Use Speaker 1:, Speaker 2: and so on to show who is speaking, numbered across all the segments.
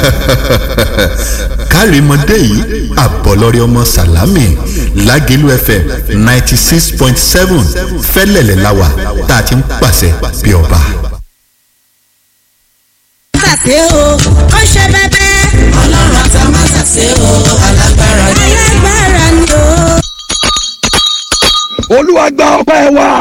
Speaker 1: kárìmọ́dé yìí àbọ̀lọ́rẹ́ ọmọ sàlámì lágẹ̀lú fm ninety six point seven fẹ́lẹ̀lẹ̀ láwà tá a ti ń pàṣẹ bí ọba.
Speaker 2: ṣàṣe o ó ṣe bẹbẹ.
Speaker 3: ọlọ́run àtàmásàṣe o alágbára ni.
Speaker 2: alágbára ni o.
Speaker 4: olúwa gba ọpẹ́ wa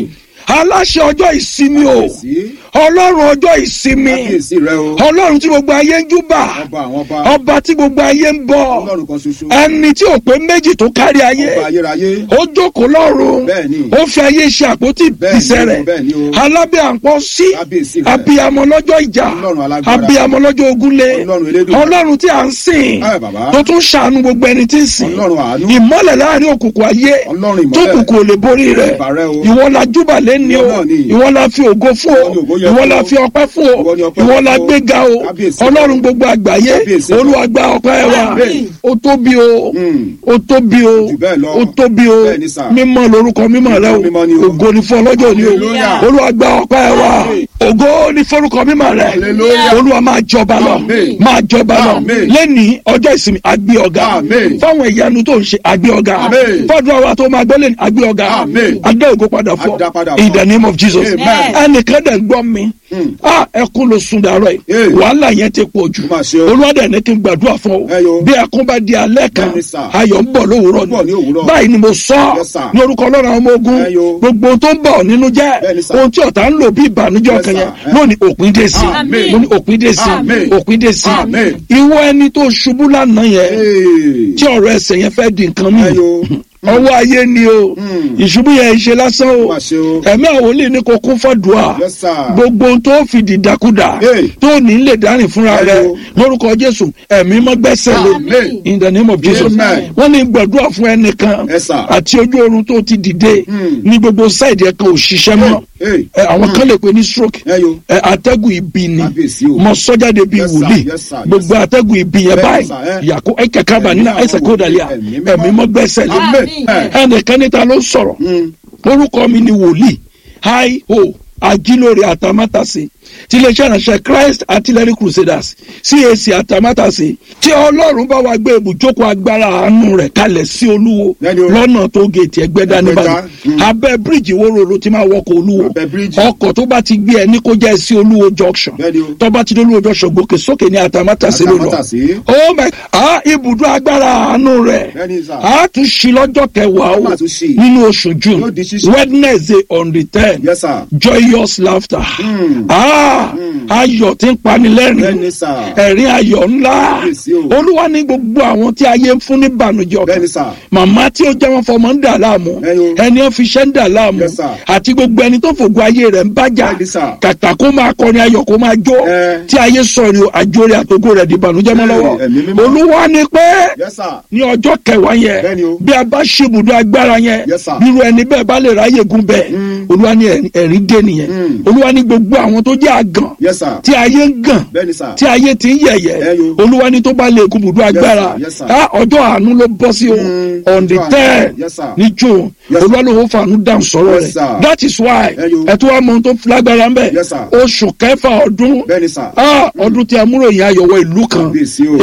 Speaker 4: aláṣẹ ọjọ́ ìsinmi o ọlọ́run ọjọ́ ìsinmi
Speaker 5: kábíyèsí rẹ o
Speaker 4: ọlọ́run tí gbogbo ayé ń júbà
Speaker 5: ọba àwọn ọba
Speaker 4: ọba tí gbogbo ayé ń bọ
Speaker 5: ọlọ́run kan ṣoṣo
Speaker 4: ẹni tí ò pé méjì tó kárí ayé
Speaker 5: ọba ayérayé
Speaker 4: ó jókòó lọ́run
Speaker 5: Bẹ́ẹ̀ni.
Speaker 4: ó fi ayé ṣe àpótí
Speaker 5: Bẹ́ẹ̀ni
Speaker 4: ìṣẹ́
Speaker 5: o,
Speaker 4: rẹ̀
Speaker 5: bẹ́ẹ̀ni o.
Speaker 4: alábẹ́ àpọ́n sí
Speaker 5: Kábíyèsí rẹ̀.
Speaker 4: abiyamọ lọ́jọ́ ìjà
Speaker 5: Ọlọ́run alágbára.
Speaker 4: abiyamọ lọ́jọ́ ogúnlé
Speaker 5: Ọlọ́run elédùmarè.
Speaker 4: ọlọ́run tí à ń sìn
Speaker 5: Ẹ bàbá.
Speaker 4: tó tún ṣàánú gbogbo ẹni tí ń sìn
Speaker 5: Ọlọ́run àánú.
Speaker 4: ìmọ́lẹ̀ láàrin òkùnkùn ayé
Speaker 5: Ọlọ́run ìmọ́lẹ̀.
Speaker 4: tó kùkù ò lè borí rẹ̀
Speaker 5: Ìbà rẹ o.
Speaker 4: ìwọ la júbà lẹ́ni o
Speaker 5: Ìwọ náà ni.
Speaker 4: ìwọ la fi ògo fún o
Speaker 5: Ìwọ ni ògo yẹ
Speaker 4: ìwọ
Speaker 5: fún
Speaker 4: la
Speaker 5: o.
Speaker 4: fi ọpẹ́ fún o
Speaker 5: Ìwọ ni ọpẹ́
Speaker 4: ìwọ
Speaker 5: fún
Speaker 4: la
Speaker 5: o.
Speaker 4: gbéga o
Speaker 5: Kábíyèsí
Speaker 4: ọlọ́run gbogbo àgbáyé
Speaker 5: Kábíyèsí rẹ.
Speaker 4: olúwa gba ọpẹ́ wa
Speaker 5: Àmín.
Speaker 4: ó tóbi o
Speaker 5: Mm.
Speaker 4: ó tóbi o
Speaker 5: Jù bẹ́ẹ̀ lọ.
Speaker 4: ó tóbi o
Speaker 5: Bẹ́ẹ̀ ni sà.
Speaker 4: mímọ́ lórúkọ mímọ́ rẹ o
Speaker 5: Mímọ́ ni o.
Speaker 4: ògo ni fún ọlọ́jọ́ ni o
Speaker 5: Hallelujah.
Speaker 4: olúwa gba ọpẹ́ wa ògo ni forúkọ mímọ́ rẹ
Speaker 5: Hallelujah.
Speaker 4: olúwa máa jọba lọ
Speaker 5: Àmín.
Speaker 4: máa jọba lọ
Speaker 5: Àmín.
Speaker 4: lẹ́ni ọjọ́ ìsinmi àgbé ọ̀gá
Speaker 5: Àmín.
Speaker 4: fáwọn ìyanu tó ń ṣe àgbé ọ̀gá
Speaker 5: Àmín.
Speaker 4: fọ́dún àwa tó máa gbọ́ lẹ́ni àgbé ọ̀gá
Speaker 5: Àmín.
Speaker 4: adé ògo padà fọ́
Speaker 5: Adá padà
Speaker 4: in
Speaker 5: fọ́.
Speaker 4: the name of jesus
Speaker 5: Amen.
Speaker 4: ẹnìkan dẹ̀ ń gbọ́ mi ah ẹkún ló sun dàrọ yìí
Speaker 5: Hey.
Speaker 4: wàhálà yẹn ti pọ̀ jù
Speaker 5: Ó mà ṣe o.
Speaker 4: olúwadẹ ní kí n gbàdúrà fún
Speaker 5: Ẹ yo.
Speaker 4: ọ bí ẹkún bá di alẹ́ kan
Speaker 5: Bẹ́ẹ̀ni sà.
Speaker 4: ayọ̀ ń bọ̀ lówùúrọ̀
Speaker 5: Ó ń bọ̀ ní òwúrọ̀.
Speaker 4: báyìí ni mo sọ
Speaker 5: Yes, sir.
Speaker 4: ní orúkọ ọlọ́run àwọn ọmọ ogun
Speaker 5: Ẹ yo.
Speaker 4: gbogbo ohun tó ń bọ̀ nínú jẹ́
Speaker 5: Bẹ́ẹ̀ni sà.
Speaker 4: ohun tí ọ̀tá ń lò bí ìbànújẹ́
Speaker 5: Yes,
Speaker 4: ọkàn
Speaker 5: sir.
Speaker 4: yẹn
Speaker 5: Ẹ.
Speaker 4: lónìí òpin dé sí
Speaker 5: Àmín.
Speaker 4: lónìí òpin dé sí
Speaker 5: Àmín.
Speaker 4: òpin dé sí
Speaker 5: Àmín.
Speaker 4: ìwọ ẹni tó ṣubú lánàá yẹn
Speaker 5: Hey.
Speaker 4: tí ọ̀rọ̀ ẹsẹ̀ yẹn fẹ́ di nǹkan mi
Speaker 5: Ẹ yo.
Speaker 4: ọwọ́ ayé ni o
Speaker 5: Mm.
Speaker 4: ìṣubú yẹn ṣe lásán o
Speaker 5: Ó mà ṣe o.
Speaker 4: ẹ̀mí àwọn olè ní kò kún fọ́dùà
Speaker 5: Yes, sir.
Speaker 4: gbogbo ohun tó fi dìdàkudà
Speaker 5: Hey.
Speaker 4: tó ní lè dárìn fúnra
Speaker 5: Ẹ
Speaker 4: rẹ
Speaker 5: yo.
Speaker 4: lórúkọ jésù ẹ̀mí mọ́ gbẹ́sẹ̀ lé
Speaker 5: Amen.
Speaker 4: in the name of jesus
Speaker 5: Amen.
Speaker 4: wọ́n ní gbàdúrà fún ẹnìkan
Speaker 5: Yes, sir.
Speaker 4: àti ojú oorun tó ti dìde
Speaker 5: Mm.
Speaker 4: ní gbogbo sáìdì ẹ̀ka òṣìṣẹ́ mọ́
Speaker 5: Hey.
Speaker 4: ẹ, àwọn kan lè pè ní stroke
Speaker 5: Ẹ yo.
Speaker 4: ẹ, atẹ́gùn ibi ni
Speaker 5: Kábíyèsí o.
Speaker 4: mọ sọ́jáde bíi
Speaker 5: Yes, sir.
Speaker 4: wòlíì
Speaker 5: Yes, sir. Yes,
Speaker 4: gbogbo atẹ́gùn ibi yẹn
Speaker 5: Bẹ́ẹ̀ni,
Speaker 4: báyìí
Speaker 5: sir. Ẹ.
Speaker 4: yàkó ẹ kẹ̀kẹ́ bá nínú
Speaker 5: Ẹ̀mí
Speaker 4: ẹsẹ̀ kó dàlíà
Speaker 5: ẹ̀mí mímọ́.
Speaker 4: ẹ̀mí mọ́ gbẹ́sẹ̀ lé
Speaker 5: Amen.
Speaker 4: ẹnìkan níta ló sọ̀rọ̀ orúkọ mi ni wòlíì hi ho ajílóore àtàmátàsé ti iléeṣẹ́ ìránṣẹ́ christ artillery crusaders cac àtàmátàsé tí ọlọ́run bá wa gbé ibùjókòó agbára àánú rẹ̀ kalẹ̀ sí olúwo
Speaker 5: Bẹ́ẹ̀ni o.
Speaker 4: lọ́nà tó géètì ẹgbẹ́dá
Speaker 5: Ẹgbẹ́dá,
Speaker 4: nìbàdàn
Speaker 5: mm.
Speaker 4: abẹ́ bíríìjì wóró ti máa wọkọ̀ olúwo
Speaker 5: Abẹ́ bíríìjì.
Speaker 4: ọkọ̀ tó bá ti gbé ẹ ní kó jẹ́ sí olúwo junction
Speaker 5: Bẹ́ẹ̀ni o.
Speaker 4: tó bá ti dé olúwo junction gòkè sókè ní àtàmátàsé ló lọ
Speaker 5: Àtàmátàsé.
Speaker 4: oh my ah ibùdó agbára àánú rẹ̀
Speaker 5: Bẹ́ẹ̀ni, sir.
Speaker 4: a tún ṣí lọ́jọ́ kẹwàá
Speaker 5: A
Speaker 4: o
Speaker 5: máa tún ṣí.
Speaker 4: nínú oṣù june
Speaker 5: Yóò di ṣíṣí.
Speaker 4: wednesday on the ten
Speaker 5: Yes, sir.
Speaker 4: joyous laughter
Speaker 5: Mm.
Speaker 4: ah ayọ̀ tí ń pani lẹ́rìn
Speaker 5: Bẹ́ẹ̀ni, sir.
Speaker 4: ẹ̀rín ayọ̀ ńlá
Speaker 5: Kábíyèsí o.
Speaker 4: olúwa ní gbogbo àwọn tí ayé ń fún ní bànújẹ́ ọkàn
Speaker 5: Bẹ́ẹ̀ni, sir.
Speaker 4: màmá tí ó jẹ́ wọn fọmọ ń dà láàmú
Speaker 5: Ẹ̀yin o.
Speaker 4: ẹni ó fi iṣẹ́ ń dà láàmú
Speaker 5: Yes, sir.
Speaker 4: àti gbogbo ẹni tó fògo ayé rẹ̀ ń bájà
Speaker 5: Bẹ́ẹ̀ni, sir.
Speaker 4: kàkà kó máa kọrin ayọ̀ kó máa jó
Speaker 5: Ẹ.
Speaker 4: tí ayé sọ̀rọ̀ àjòrè àtògo rẹ̀ di bànújẹ́ mọ́
Speaker 5: Ẹ,
Speaker 4: lọ́wọ́
Speaker 5: ẹ̀mí mímọ́.
Speaker 4: olúwa ní pé
Speaker 5: Yes, sir.
Speaker 4: ní ọjọ́ kẹwàá yẹn
Speaker 5: Bẹ́ẹ̀ni o.
Speaker 4: bí a bá ṣe ibùdó agbára yẹn
Speaker 5: Yes, sir.
Speaker 4: bírú ẹni bẹ́ẹ̀ bá lè ráyè gun bẹ́ẹ̀ olúwa ní ẹ̀rín- ẹ̀rín dé nìyẹn
Speaker 5: Mm.
Speaker 4: olúwa ní gbogbo àwọn tó jẹ́ àgàn
Speaker 5: Yes, sir.
Speaker 4: tí ayé ń gàn
Speaker 5: Bẹ́ẹ̀ni, sir.
Speaker 4: tí ayé ti ń yẹ̀yẹ́
Speaker 5: Ẹyọ.
Speaker 4: olúwa ní tó bá lè gun ibùdó agbára
Speaker 5: yes, sir.
Speaker 4: á ọjọ́ àánú ló bọ́ sí o
Speaker 5: Mm,
Speaker 4: on the
Speaker 5: ọjọ́ àánú.
Speaker 4: ten
Speaker 5: Yes, sir.
Speaker 4: ní june
Speaker 5: Yes,
Speaker 4: olúwa ló ń fàánú dáhùn sọ̀rọ̀
Speaker 5: Yes,
Speaker 4: rẹ̀
Speaker 5: sir.
Speaker 4: that is why
Speaker 5: Ẹyọ.
Speaker 4: ẹ̀ tó wá mọ ohun tó lágbára ń bẹ̀
Speaker 5: Yes, sir.
Speaker 4: oṣù kẹfà ọdún
Speaker 5: Bẹ́ẹ̀ni, sir.
Speaker 4: Ah, ọdún tí a múròyìn ayọ̀wọ̀ ìlú kan
Speaker 5: Kábíyèsí o.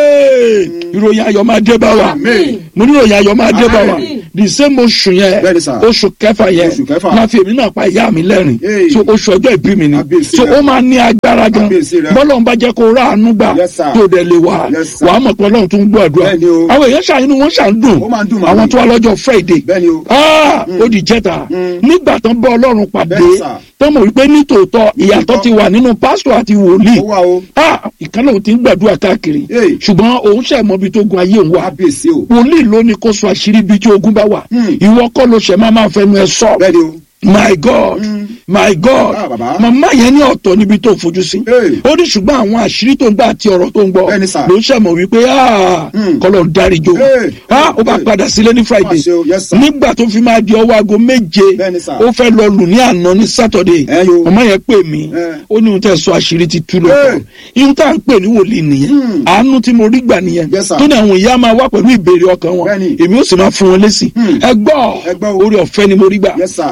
Speaker 4: Ee, ìròyìn ayọ̀ máa dé bá wa
Speaker 5: Àmín.
Speaker 4: mo ní ìròyìn ayọ̀ máa dé bá wa
Speaker 5: Àmín.
Speaker 4: the same oṣù yẹn
Speaker 5: Bẹ́ẹ̀ni, sir.
Speaker 4: oṣù kẹfà yẹn
Speaker 5: Oṣù kẹfà.
Speaker 4: máa fi èmi náà pa ìyá mi lẹ́rìn
Speaker 5: Hey.
Speaker 4: so oṣù ọjọ́ ìbí mi ni
Speaker 5: Kábíyèsí
Speaker 4: so
Speaker 5: rẹ.
Speaker 4: ó máa ní agbára gan
Speaker 5: Kábíyèsí rẹ.
Speaker 4: bọ́lọ̀ ń bá jẹ́ kó ráàánú gbà
Speaker 5: Yes, sir.
Speaker 4: tó dẹ̀ lè wà
Speaker 5: Yes, sir.
Speaker 4: wàá mọ̀ pé ọlọ́run tó ń gbọ́ àdúrà
Speaker 5: Bẹ́ẹ̀ni o.
Speaker 4: àwọn èèyàn ṣàyẹnú wọn ṣàǹdùn
Speaker 5: Ó máa ń dùn màmí.
Speaker 4: àwọn tó wá lọ́jọ́ friday
Speaker 5: Bẹ́ẹ̀ni o.
Speaker 4: Ah, ó di jẹta nígbà tó ń bọ́ ọlọ́run pàdé
Speaker 5: Bẹ́ẹ̀ni, sir.
Speaker 4: tó mọ̀ wípé nítòótọ́ ìyàtọ̀ ti wà nínú pásítọ̀ àti wòlíì
Speaker 5: Ó wà o.
Speaker 4: ah ìkànnì òun ti ń gbàdúrà káàkiri
Speaker 5: Hey.
Speaker 4: ṣùgbọ́n òun ṣe mọ ibi tó gun ayé òun wà
Speaker 5: Kábíyèsí o.
Speaker 4: wòlíì ló ní kó sọ àṣírí ibi tí ogun bá wà
Speaker 5: Hmm.
Speaker 4: ìwọ kọ́ ló ṣe máa máa fẹnu ẹ sọ
Speaker 5: Bẹ́ẹ̀ni o.
Speaker 4: my god my god
Speaker 5: Ah, bàbá.
Speaker 4: màmá yẹn ní ọ̀tọ̀ níbi tó fojú sí
Speaker 5: Hey.
Speaker 4: ó ní ṣùgbọ́n àwọn àṣírí tó ń gbà àti ọ̀rọ̀ tó ń gbọ́
Speaker 5: Bẹ́ẹ̀ni, sir.
Speaker 4: ló ṣẹ̀mọ̀ wípé ah,
Speaker 5: Hmm.
Speaker 4: kọ́lọ̀ ń dáríjò
Speaker 5: Hey.
Speaker 4: ah, ó bá
Speaker 5: Hey.
Speaker 4: padà sílé ní friday
Speaker 5: Má ṣe o, yes, sir.
Speaker 4: nígbà tó fi máa di ọwọ́ aago méje
Speaker 5: Bẹ́ẹ̀ni, sir.
Speaker 4: ó fẹ́ lọ lù ní àná ní saturday
Speaker 5: Ẹ yo.
Speaker 4: màmá yẹn pè mí
Speaker 5: Eh.
Speaker 4: ó ní ohun tẹ́ sọ àṣírí ti tú lọ́tọ̀
Speaker 5: Hey.
Speaker 4: ihun tá à ń pè ní wòlíì nìyẹn àánú tí mo rí gbà nìyẹn
Speaker 5: Yes, sir.
Speaker 4: tó ní àwọn ìyá máa wá pẹ̀lú ìbéèrè ọkàn wọn
Speaker 5: Bẹ́ẹ̀ni.
Speaker 4: èmi ó sì máa fún wọn lésì ẹ gbọ́
Speaker 5: Ẹ gbọ́ o.
Speaker 4: orí ọ̀fẹ́ ni mo rí gbà
Speaker 5: Yes, sir.
Speaker 4: bíi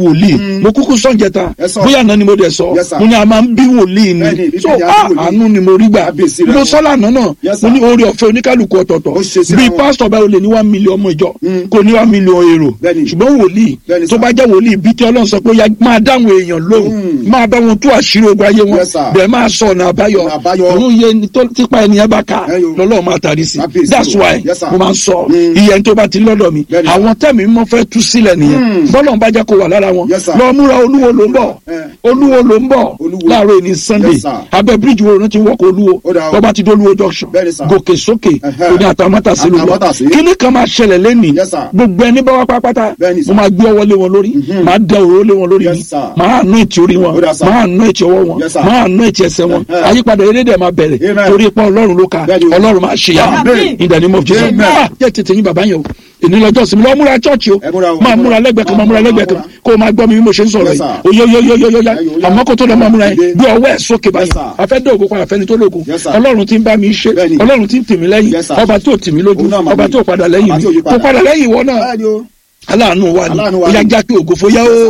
Speaker 4: wòlíì mo kúkú sọ jẹta
Speaker 5: Yes, sir.
Speaker 4: bóyá àná ni mo dẹ̀ sọ
Speaker 5: Yes, sir.
Speaker 4: mo ní a máa ń bí wòlíì
Speaker 5: Bẹ́ẹ̀ni,
Speaker 4: ni so
Speaker 5: bíbélì á
Speaker 4: ah
Speaker 5: bí wòlíì.
Speaker 4: àánú ni mo rí gbà
Speaker 5: Kábíyèsí rẹ̀
Speaker 4: mo
Speaker 5: o.
Speaker 4: sọ lánàá náà
Speaker 5: Yes,
Speaker 4: mo
Speaker 5: sir.
Speaker 4: ní oore ọ̀fẹ́ oníkálukú ọ̀tọ̀ọ̀tọ̀
Speaker 5: Ó ṣe síra
Speaker 4: bí
Speaker 5: wọn.
Speaker 4: pásítọ̀ báyìí ó lè ní one million ọmọ ìjọ kò ní one million èrò
Speaker 5: Bẹ́ẹ̀ni.
Speaker 4: ṣùgbọ́n wòlíì
Speaker 5: Bẹ́ẹ̀ni,
Speaker 4: tó
Speaker 5: sir.
Speaker 4: bá jẹ́ wòlíì bí tí ọlọ́run sọ pé ó yá máa dáhùn èèyàn lóhùn máa bá wọn tú àṣírí ogun ayé wọn
Speaker 5: Yes, sir.
Speaker 4: bẹ́ẹ̀ máa sọ ọ̀nà àbáyọ
Speaker 5: Ọ̀nà àbáyọ.
Speaker 4: òun iye ni tó tipa ènìyàn bá ka
Speaker 5: Ẹ yo.
Speaker 4: lọ́lọ́run máa tàrí sí
Speaker 5: Kábíyèsí
Speaker 4: that's
Speaker 5: o.
Speaker 4: why
Speaker 5: Yes, sir.
Speaker 4: mo máa ń sọ
Speaker 5: Mm.
Speaker 4: iye ẹni tó bá ti lọ́dọ̀ mi
Speaker 5: Bẹ́ẹ̀ni, sir.
Speaker 4: àwọn tẹ̀mí mọ́ fẹ́ tú sílẹ̀ nìyẹn bọ́lọ̀ ń bá jẹ́ kó wà lára wọn
Speaker 5: Yes, sir.
Speaker 4: lọ múra olúwo ló ń bọ̀
Speaker 5: Eh.
Speaker 4: olúwo ló ń bọ̀
Speaker 5: Olúwo.
Speaker 4: láàárọ̀ ẹni sunday
Speaker 5: Yes, sir.
Speaker 4: abẹ́ bíríjì wo ló ti wọ́kọ̀ olúwo
Speaker 5: Ó dà o.
Speaker 4: bọ́ba ti dé olúwo junction
Speaker 5: Bẹ́ẹ̀ni, sir.
Speaker 4: gòkè sókè
Speaker 5: Ẹhẹ́.
Speaker 4: òní àtàmátàsí ló lọ
Speaker 5: Àtàmátàsí.
Speaker 4: kíní kan máa ṣẹlẹ̀ lẹ́nìí
Speaker 5: Yes, sir.
Speaker 4: gbogbo ẹni bá wá pápátá
Speaker 5: Bẹ́ẹ̀ni, sir.
Speaker 4: mo máa gbé ọwọ́ lé wọn lórí máa dẹ òróró lé wọn lórí
Speaker 5: Yes,
Speaker 4: mi
Speaker 5: sir.
Speaker 4: máa nú ìtì orí wọn
Speaker 5: Ó dà, sir.
Speaker 4: máa nú ìtì ọwọ́ wọn
Speaker 5: Yes, sir.
Speaker 4: máa nú ìtì ẹsẹ̀ wọn
Speaker 5: Ẹhẹ́.
Speaker 4: àyípadà elédè máa bẹ̀rẹ̀
Speaker 5: Amen.
Speaker 4: torí ipa ọlọ́run ló ka
Speaker 5: Bẹ́ẹ̀ni o.
Speaker 4: ọlọ́run máa ṣe yàrá
Speaker 5: Amen.
Speaker 4: in the name of Jesus
Speaker 5: Amen.
Speaker 4: Ah, jẹ́ tètè yín bàbá yẹn o èní lọ́jọ́ sinmi lọ́ọ́ múra chọ́ọ̀chì o
Speaker 5: Ẹ múra o,
Speaker 4: máa
Speaker 5: ẹ múra.
Speaker 4: múra lẹ́gbẹ̀ẹ́ kan máa múra
Speaker 5: Máa
Speaker 4: lẹ́gbẹ̀ẹ́ kan
Speaker 5: múra.
Speaker 4: kó o máa gbọ́ mi bí mo ṣe ń sọ̀rọ̀
Speaker 5: Yes,
Speaker 4: yìí
Speaker 5: sir.
Speaker 4: oyoyoyoyoyoya
Speaker 5: Ẹ yo,
Speaker 4: àmọ́ kó tó lọ́ máa múra yẹn
Speaker 5: Dìde.
Speaker 4: bí ọwọ́ ẹ̀ sókè báyìí
Speaker 5: Yes, sir.
Speaker 4: afẹ́ dé ògo padà fẹ́ni tó lógo
Speaker 5: Yes, sir.
Speaker 4: ọlọ́run ti ń bá mi ṣe
Speaker 5: Bẹ́ẹ̀ni.
Speaker 4: ọlọ́run ti ń tì mí lẹ́yìn
Speaker 5: Yes, sir.
Speaker 4: ọba tó tì mí lójú
Speaker 5: Òun náà máa
Speaker 4: ọba
Speaker 5: ní.
Speaker 4: tó padà lẹ́yìn
Speaker 5: Ọba
Speaker 4: mi
Speaker 5: tí ò yí
Speaker 4: kó
Speaker 5: padà.
Speaker 4: padà lẹ́yìn ìwọ náà
Speaker 5: Bẹ́ẹ̀ni o.
Speaker 4: aláàánú wa ni
Speaker 5: Aláàánú wa
Speaker 4: ìyá
Speaker 5: ni.
Speaker 4: já pé ògo fóyá o.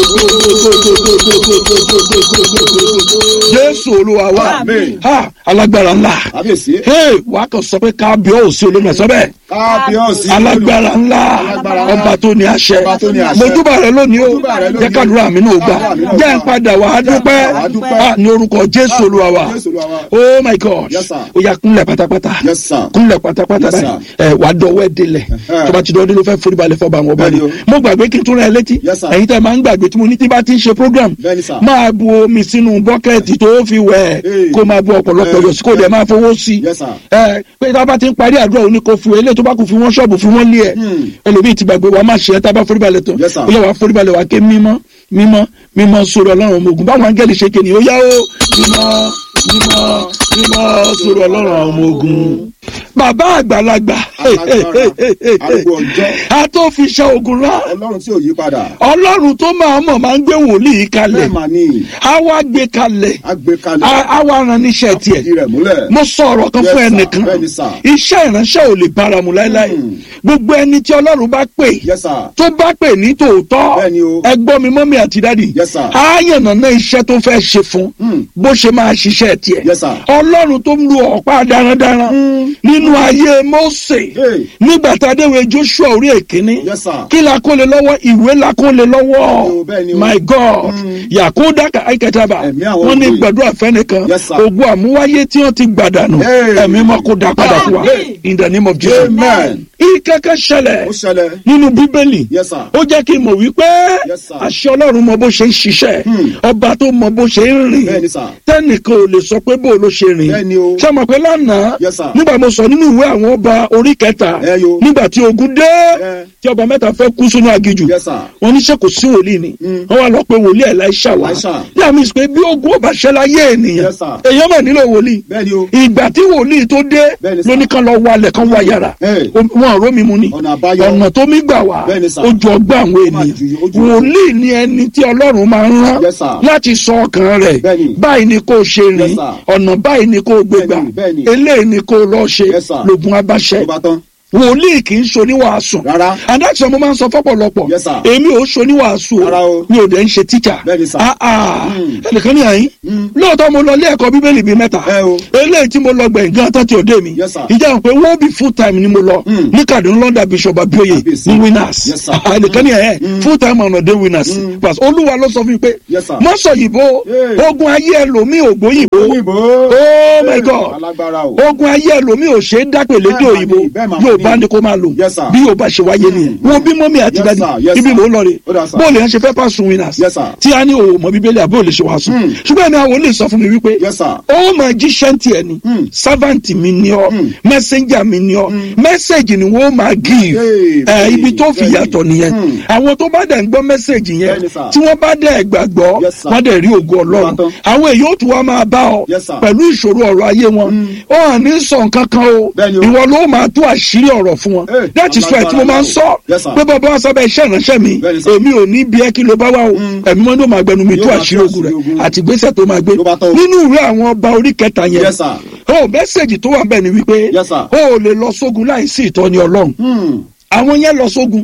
Speaker 4: jésù olúwa wa
Speaker 5: Àmín.
Speaker 4: ha alágbára ńlá
Speaker 5: Kábíyèsí.
Speaker 4: hey wà á kàn sọ pé kábíọ́ọ̀sì olómi ẹ̀sọ́ bẹ́ẹ̀
Speaker 5: Kábíyèsí.
Speaker 4: alágbára ńlá
Speaker 5: Alágbára ńlá.
Speaker 4: ọba tó ní àṣẹ
Speaker 5: Ọba tó ní àṣẹ.
Speaker 4: mojúbà rẹ lónìí o
Speaker 5: Mojúbà rẹ lónìí.
Speaker 4: jẹ́ kádùrá mi náà gbà
Speaker 5: Àdúrà mi náà
Speaker 4: jẹ́ ń
Speaker 5: gbà.
Speaker 4: padà wà á dúpẹ́
Speaker 5: Wà á dúpẹ́.
Speaker 4: Ah, ní orúkọ jésù olúwa wa
Speaker 5: Jésù Olúwa wa.
Speaker 4: oh my god
Speaker 5: Yes, sir.
Speaker 4: ó yá kúnlẹ̀ pátápátá
Speaker 5: Yes, sir.
Speaker 4: kúnlẹ̀ pátápátá
Speaker 5: Yes,
Speaker 4: báyìí ẹ wà á dọwọ́ ẹ délẹ̀
Speaker 5: Ẹhẹ́.
Speaker 4: tó bá ti dọwọ́ délẹ̀ ó fẹ́ forí balẹ̀ fọba àwọn ọba ni
Speaker 5: Bẹ́ẹ̀ni o.
Speaker 4: mo gbàgbé kí n tún rẹ létí
Speaker 5: Yes, sir.
Speaker 4: ẹ̀yin tẹ́ máa ń gbàgbé tí mo ní tí bá ti ń ṣe program
Speaker 5: Bẹ́ẹ̀ni, sir.
Speaker 4: máa bu omi sínú bọ́kẹ́ẹ̀tì tó fi wẹ̀
Speaker 5: Hey.
Speaker 4: kó máa bu ọ̀pọ̀lọpọ̀
Speaker 5: Eh,
Speaker 4: yọ̀ sí kó dẹ̀ máa fowó sí
Speaker 5: Yes, sir.
Speaker 4: ẹ pé tá a bá ti ń parí àdúrà òní kò fi eléyìí tó bá kù fi wọ́n ṣọ́ọ̀bù fi wọ́n lé ẹ̀
Speaker 5: Hmm.
Speaker 4: ẹlòmíì ti gbàgbé wa máa ṣe ẹ́ tá a bá forí balẹ̀ tán
Speaker 5: Yes, sir.
Speaker 4: ó yẹ wàá forí balẹ̀ wàá ké mímọ́ mímọ́ mímọ́ sọ̀rọ̀ ọlọ́run ọmọ ogun báwọn áńgẹ́lì ṣe kéde ó yá ó mímọ́ mímọ́ mímọ́ sọ̀rọ̀ ọlọ́run ọmọ ogun. bàbá àgbàlagbà
Speaker 5: Alágbára, arúgbó ọjọ́.
Speaker 4: a tó fi ṣe ogun rán
Speaker 5: Ọlọ́run tí ò yí padà.
Speaker 4: ọlọ́run tó máa mọ̀ máa ń gbé wòlíì kalẹ̀
Speaker 5: Bẹ́ẹ̀ mà ní.
Speaker 4: a wá gbé kalẹ̀
Speaker 5: Agbékalẹ̀.
Speaker 4: a a wá ran níṣẹ́ tiẹ̀
Speaker 5: Ìdí rẹ̀ múlẹ̀.
Speaker 4: mo sọ ọ̀rọ̀ kan
Speaker 5: Yes,
Speaker 4: fún
Speaker 5: sir.
Speaker 4: ẹnìkan
Speaker 5: Bẹ́ẹ̀ni, sir.
Speaker 4: iṣẹ́ ìránṣẹ́ ò lè báramu láéláé
Speaker 5: Hmm.
Speaker 4: gbogbo ẹni tí ọlọ́run bá pè
Speaker 5: Yes, sir.
Speaker 4: tó bá pè ní tòótọ́
Speaker 5: Bẹ́ẹ̀ni o.
Speaker 4: ẹ gbọ́ mi mọ́mí àti dádì
Speaker 5: Yes, sir.
Speaker 4: á yànnàná iṣẹ́ tó fẹ́ ṣe fún
Speaker 5: Hmm.
Speaker 4: bó ṣe máa ṣiṣẹ́ tiẹ̀
Speaker 5: Yes, sir.
Speaker 4: ọlọ́run tó ń lu ọ̀pá darandaran nínú ayé Mósè
Speaker 5: Hey.
Speaker 4: nígbà tá a déwé Joshua orí èkíní
Speaker 5: Yes, sir.
Speaker 4: kí la kó lè lọ́wọ́ ìwé la kó lè
Speaker 5: Bẹ́ẹ̀ni o,
Speaker 4: lọ́wọ́
Speaker 5: bẹ́ẹ̀ni o.
Speaker 4: my God yakuda aikataba
Speaker 5: Ẹ̀mí àwọn
Speaker 4: wọ́n ní
Speaker 5: olóyè.
Speaker 4: gbàdúrà fẹ́nìkan
Speaker 5: Yes, sir.
Speaker 4: ogun àmúwáyé tí wọ́n ti gbàdànù
Speaker 5: Hey.
Speaker 4: ẹ̀mí mọ́ kó dá padà fún wa
Speaker 5: Amen.
Speaker 4: in the name of Jesus
Speaker 5: Amen.
Speaker 4: ìkẹ́kẹ́ ṣẹlẹ̀
Speaker 5: Ó ṣẹlẹ̀.
Speaker 4: nínú bíbélì
Speaker 5: Yes, sir.
Speaker 4: ó jẹ́ kí n mọ̀ wípé
Speaker 5: Yes, sir.
Speaker 4: àṣẹ ọlọ́run mọ bó ṣe ń ṣiṣẹ́
Speaker 5: Hmm.
Speaker 4: ọba tó mọ bó ṣe ń rìn
Speaker 5: Bẹ́ẹ̀ni, sir.
Speaker 4: tẹ́nìkan ò lè sọ pé bó ló ṣe rìn
Speaker 5: Bẹ́ẹ̀ni o.
Speaker 4: ṣé mọ̀ pé lánàá
Speaker 5: Yes, sir.
Speaker 4: nígbà mo sọ nínú ìwé àwọn ọba orí kẹta
Speaker 5: Ẹ yo.
Speaker 4: nígbà tí ogun dé
Speaker 5: Ẹ.
Speaker 4: tí ọba mẹ́ta fẹ́ kú sínú aginjù
Speaker 5: Yes, sir.
Speaker 4: wọ́n ní ṣé kò sí wòlíì ni
Speaker 5: Mm.
Speaker 4: wọ́n wá lọ pé wòlíì Èlíṣà wá
Speaker 5: Èlíṣà.
Speaker 4: ní àmì ìsìnkú bí ogun ọba ṣẹlẹ̀ ayé ènìyàn
Speaker 5: Yes, sir.
Speaker 4: èèyàn mọ̀ nílò wòlíì
Speaker 5: Bẹ́ẹ̀ni o.
Speaker 4: ìgbà tí wòlíì tó dé
Speaker 5: Bẹ́ẹ̀ni, sir.
Speaker 4: lóní kan lọ wálẹ̀ kan wá yàrá
Speaker 5: Hey.
Speaker 4: wọn ọ̀rọ̀ mi mu ni
Speaker 5: Ọ̀nà àbáyọ.
Speaker 4: ọ̀nà tó mi gbà wá
Speaker 5: Bẹ́ẹ̀ni, sir.
Speaker 4: ó ju ọgbà àwọn
Speaker 5: Ó máa
Speaker 4: ènìyàn
Speaker 5: ju- ó ju-
Speaker 4: wòlíì ni ẹni tí ọlọ́run máa ń rán
Speaker 5: Yes, sir.
Speaker 4: láti sọ ọkàn rẹ̀
Speaker 5: Bẹ́ẹ̀ni.
Speaker 4: báyìí ni kò ṣe
Speaker 5: Yes,
Speaker 4: rìn
Speaker 5: sir.
Speaker 4: ọ̀nà báyìí ni kò gbégbà
Speaker 5: Bẹ́ẹ̀ni, bẹ́ẹ̀ni.
Speaker 4: eléyìí ni kò lọ ṣe
Speaker 5: Yes, sir.
Speaker 4: lògùn abáṣẹ
Speaker 5: Tó bá tán.
Speaker 4: wòlíì kì í ṣoníwàásù
Speaker 5: Rárá.
Speaker 4: adájọ́ mo máa ń sọ fọ́pọ̀lọpọ̀
Speaker 5: Yes, sir.
Speaker 4: èmi ò ṣoníwàásù
Speaker 5: Rárá o.
Speaker 4: mi ò dẹ̀ ń ṣe tíjà
Speaker 5: Bẹ́ẹ̀ni, sir.
Speaker 4: Ah, ah.
Speaker 5: Mm.
Speaker 4: ẹnìkan ní àyín
Speaker 5: Mm.
Speaker 4: lóòótọ́ mo lọ ilé ẹ̀kọ́ bíbélì bíi mẹ́ta
Speaker 5: Ẹ o.
Speaker 4: eléyìí tí mo lọ gbẹ̀yìn gan tán ti òde mi
Speaker 5: Yes, sir.
Speaker 4: ìjà hàn pé wọ́n bí full time ni mo lọ
Speaker 5: Mm.
Speaker 4: ní Kaduna London Bishop Abioye
Speaker 5: Kábíyèsí.
Speaker 4: ní winners
Speaker 5: Yes, sir.
Speaker 4: Ah, ẹnìkan ní ẹ̀yẹ full time ọ̀nà dé winners Plus, olúwa ló sọ fún mi pé
Speaker 5: Yes, sir.
Speaker 4: mọ́ sọ yìnbó
Speaker 5: Yeah.
Speaker 4: ogun ayé ẹlòmíì ògbóyìnbó
Speaker 5: Òyìnbó.
Speaker 4: oh my
Speaker 5: Hey,
Speaker 4: God
Speaker 5: Alágbára o.
Speaker 4: ogun ayé ẹlòmíì ò ṣe é dápè lédè
Speaker 5: Bẹ́ẹ̀ mà
Speaker 4: òyìnbó
Speaker 5: ni, bẹ́ẹ̀ mà
Speaker 4: yóò
Speaker 5: ni.
Speaker 4: bá ní kó máa lò
Speaker 5: Yes, sir.
Speaker 4: bí yóò bá ṣe wáyé nìyẹn wọn bí mọ́mí àti
Speaker 5: Yes,
Speaker 4: dadi
Speaker 5: sir. Yes,
Speaker 4: ibi
Speaker 5: sir.
Speaker 4: mò ń lọ rè
Speaker 5: Ó dà, sir.
Speaker 4: bóòlù yẹn ṣe fẹ́ pàṣẹ winners
Speaker 5: Yes, sir.
Speaker 4: tí a ní òwò mọ bíbélì àbí òlè ṣe wàásù
Speaker 5: Hmm.
Speaker 4: ṣùgbọ́n ẹ̀mí àwọn olè sọ fún mi wípé
Speaker 5: Yes, sir.
Speaker 4: ó máa jíṣẹ́ tiẹ̀ ni
Speaker 5: Hmm.
Speaker 4: servant mi ni ọ́
Speaker 5: Hmm.
Speaker 4: messenger mi ni ọ́ message ni wọ́n máa give
Speaker 5: Hey,
Speaker 4: ẹ̀
Speaker 5: bẹ́ẹ̀ni,
Speaker 4: ibi tó fi
Speaker 5: bẹ́ẹ̀ni.
Speaker 4: yàtọ̀ nìyẹn
Speaker 5: Hmm.
Speaker 4: àwọn tó bá dẹ̀ ń gbọ́ message yẹn
Speaker 5: Bẹ́ẹ̀ni, sir.
Speaker 4: tí wọ́n bá dẹ̀ gbàgbọ́
Speaker 5: Yes, sir.
Speaker 4: wọ́n dẹ̀ rí ògo ọlọ́run
Speaker 5: Ìbátan.
Speaker 4: àwọn èyí ó tún wá máa bá ọ
Speaker 5: Yes, sir.
Speaker 4: pẹ̀lú ìṣòro ọ̀rọ̀ ayé wọn ó hàn ní sọ nǹkan kan o
Speaker 5: Bẹ́ẹ̀ni o.
Speaker 4: ìwọ ló máa tú àṣírí ọ̀rọ̀ fún wọn
Speaker 5: Hey,
Speaker 4: that is why tí mo máa ń sọ
Speaker 5: Yes, sir.
Speaker 4: pé bàbá wa sábẹ́ iṣẹ́ ìránṣẹ́ mi
Speaker 5: Bẹ́ẹ̀ni, sir.
Speaker 4: èmi ò ní bí ẹ kí ló bá wà o ẹ̀mí wọn ló máa gbẹnu mi tú
Speaker 5: Yóò máa
Speaker 4: àṣírí
Speaker 5: tú
Speaker 4: ogun
Speaker 5: àṣírí ogun.
Speaker 4: rẹ̀ àti ìgbésẹ̀ tó máa gbé
Speaker 5: Ló bá tán o.
Speaker 4: nínú ìwé àwọn ọba orí kẹta yẹn
Speaker 5: Yes, sir.
Speaker 4: ó mẹ́sẹ̀gì tó wà bẹ́ẹ̀ ni wípé
Speaker 5: Yes, sir.
Speaker 4: ó lè lọ sógun láìsí ìtọ́ni ọlọ́run
Speaker 5: Hmm.
Speaker 4: àwọn yẹn lọ sógun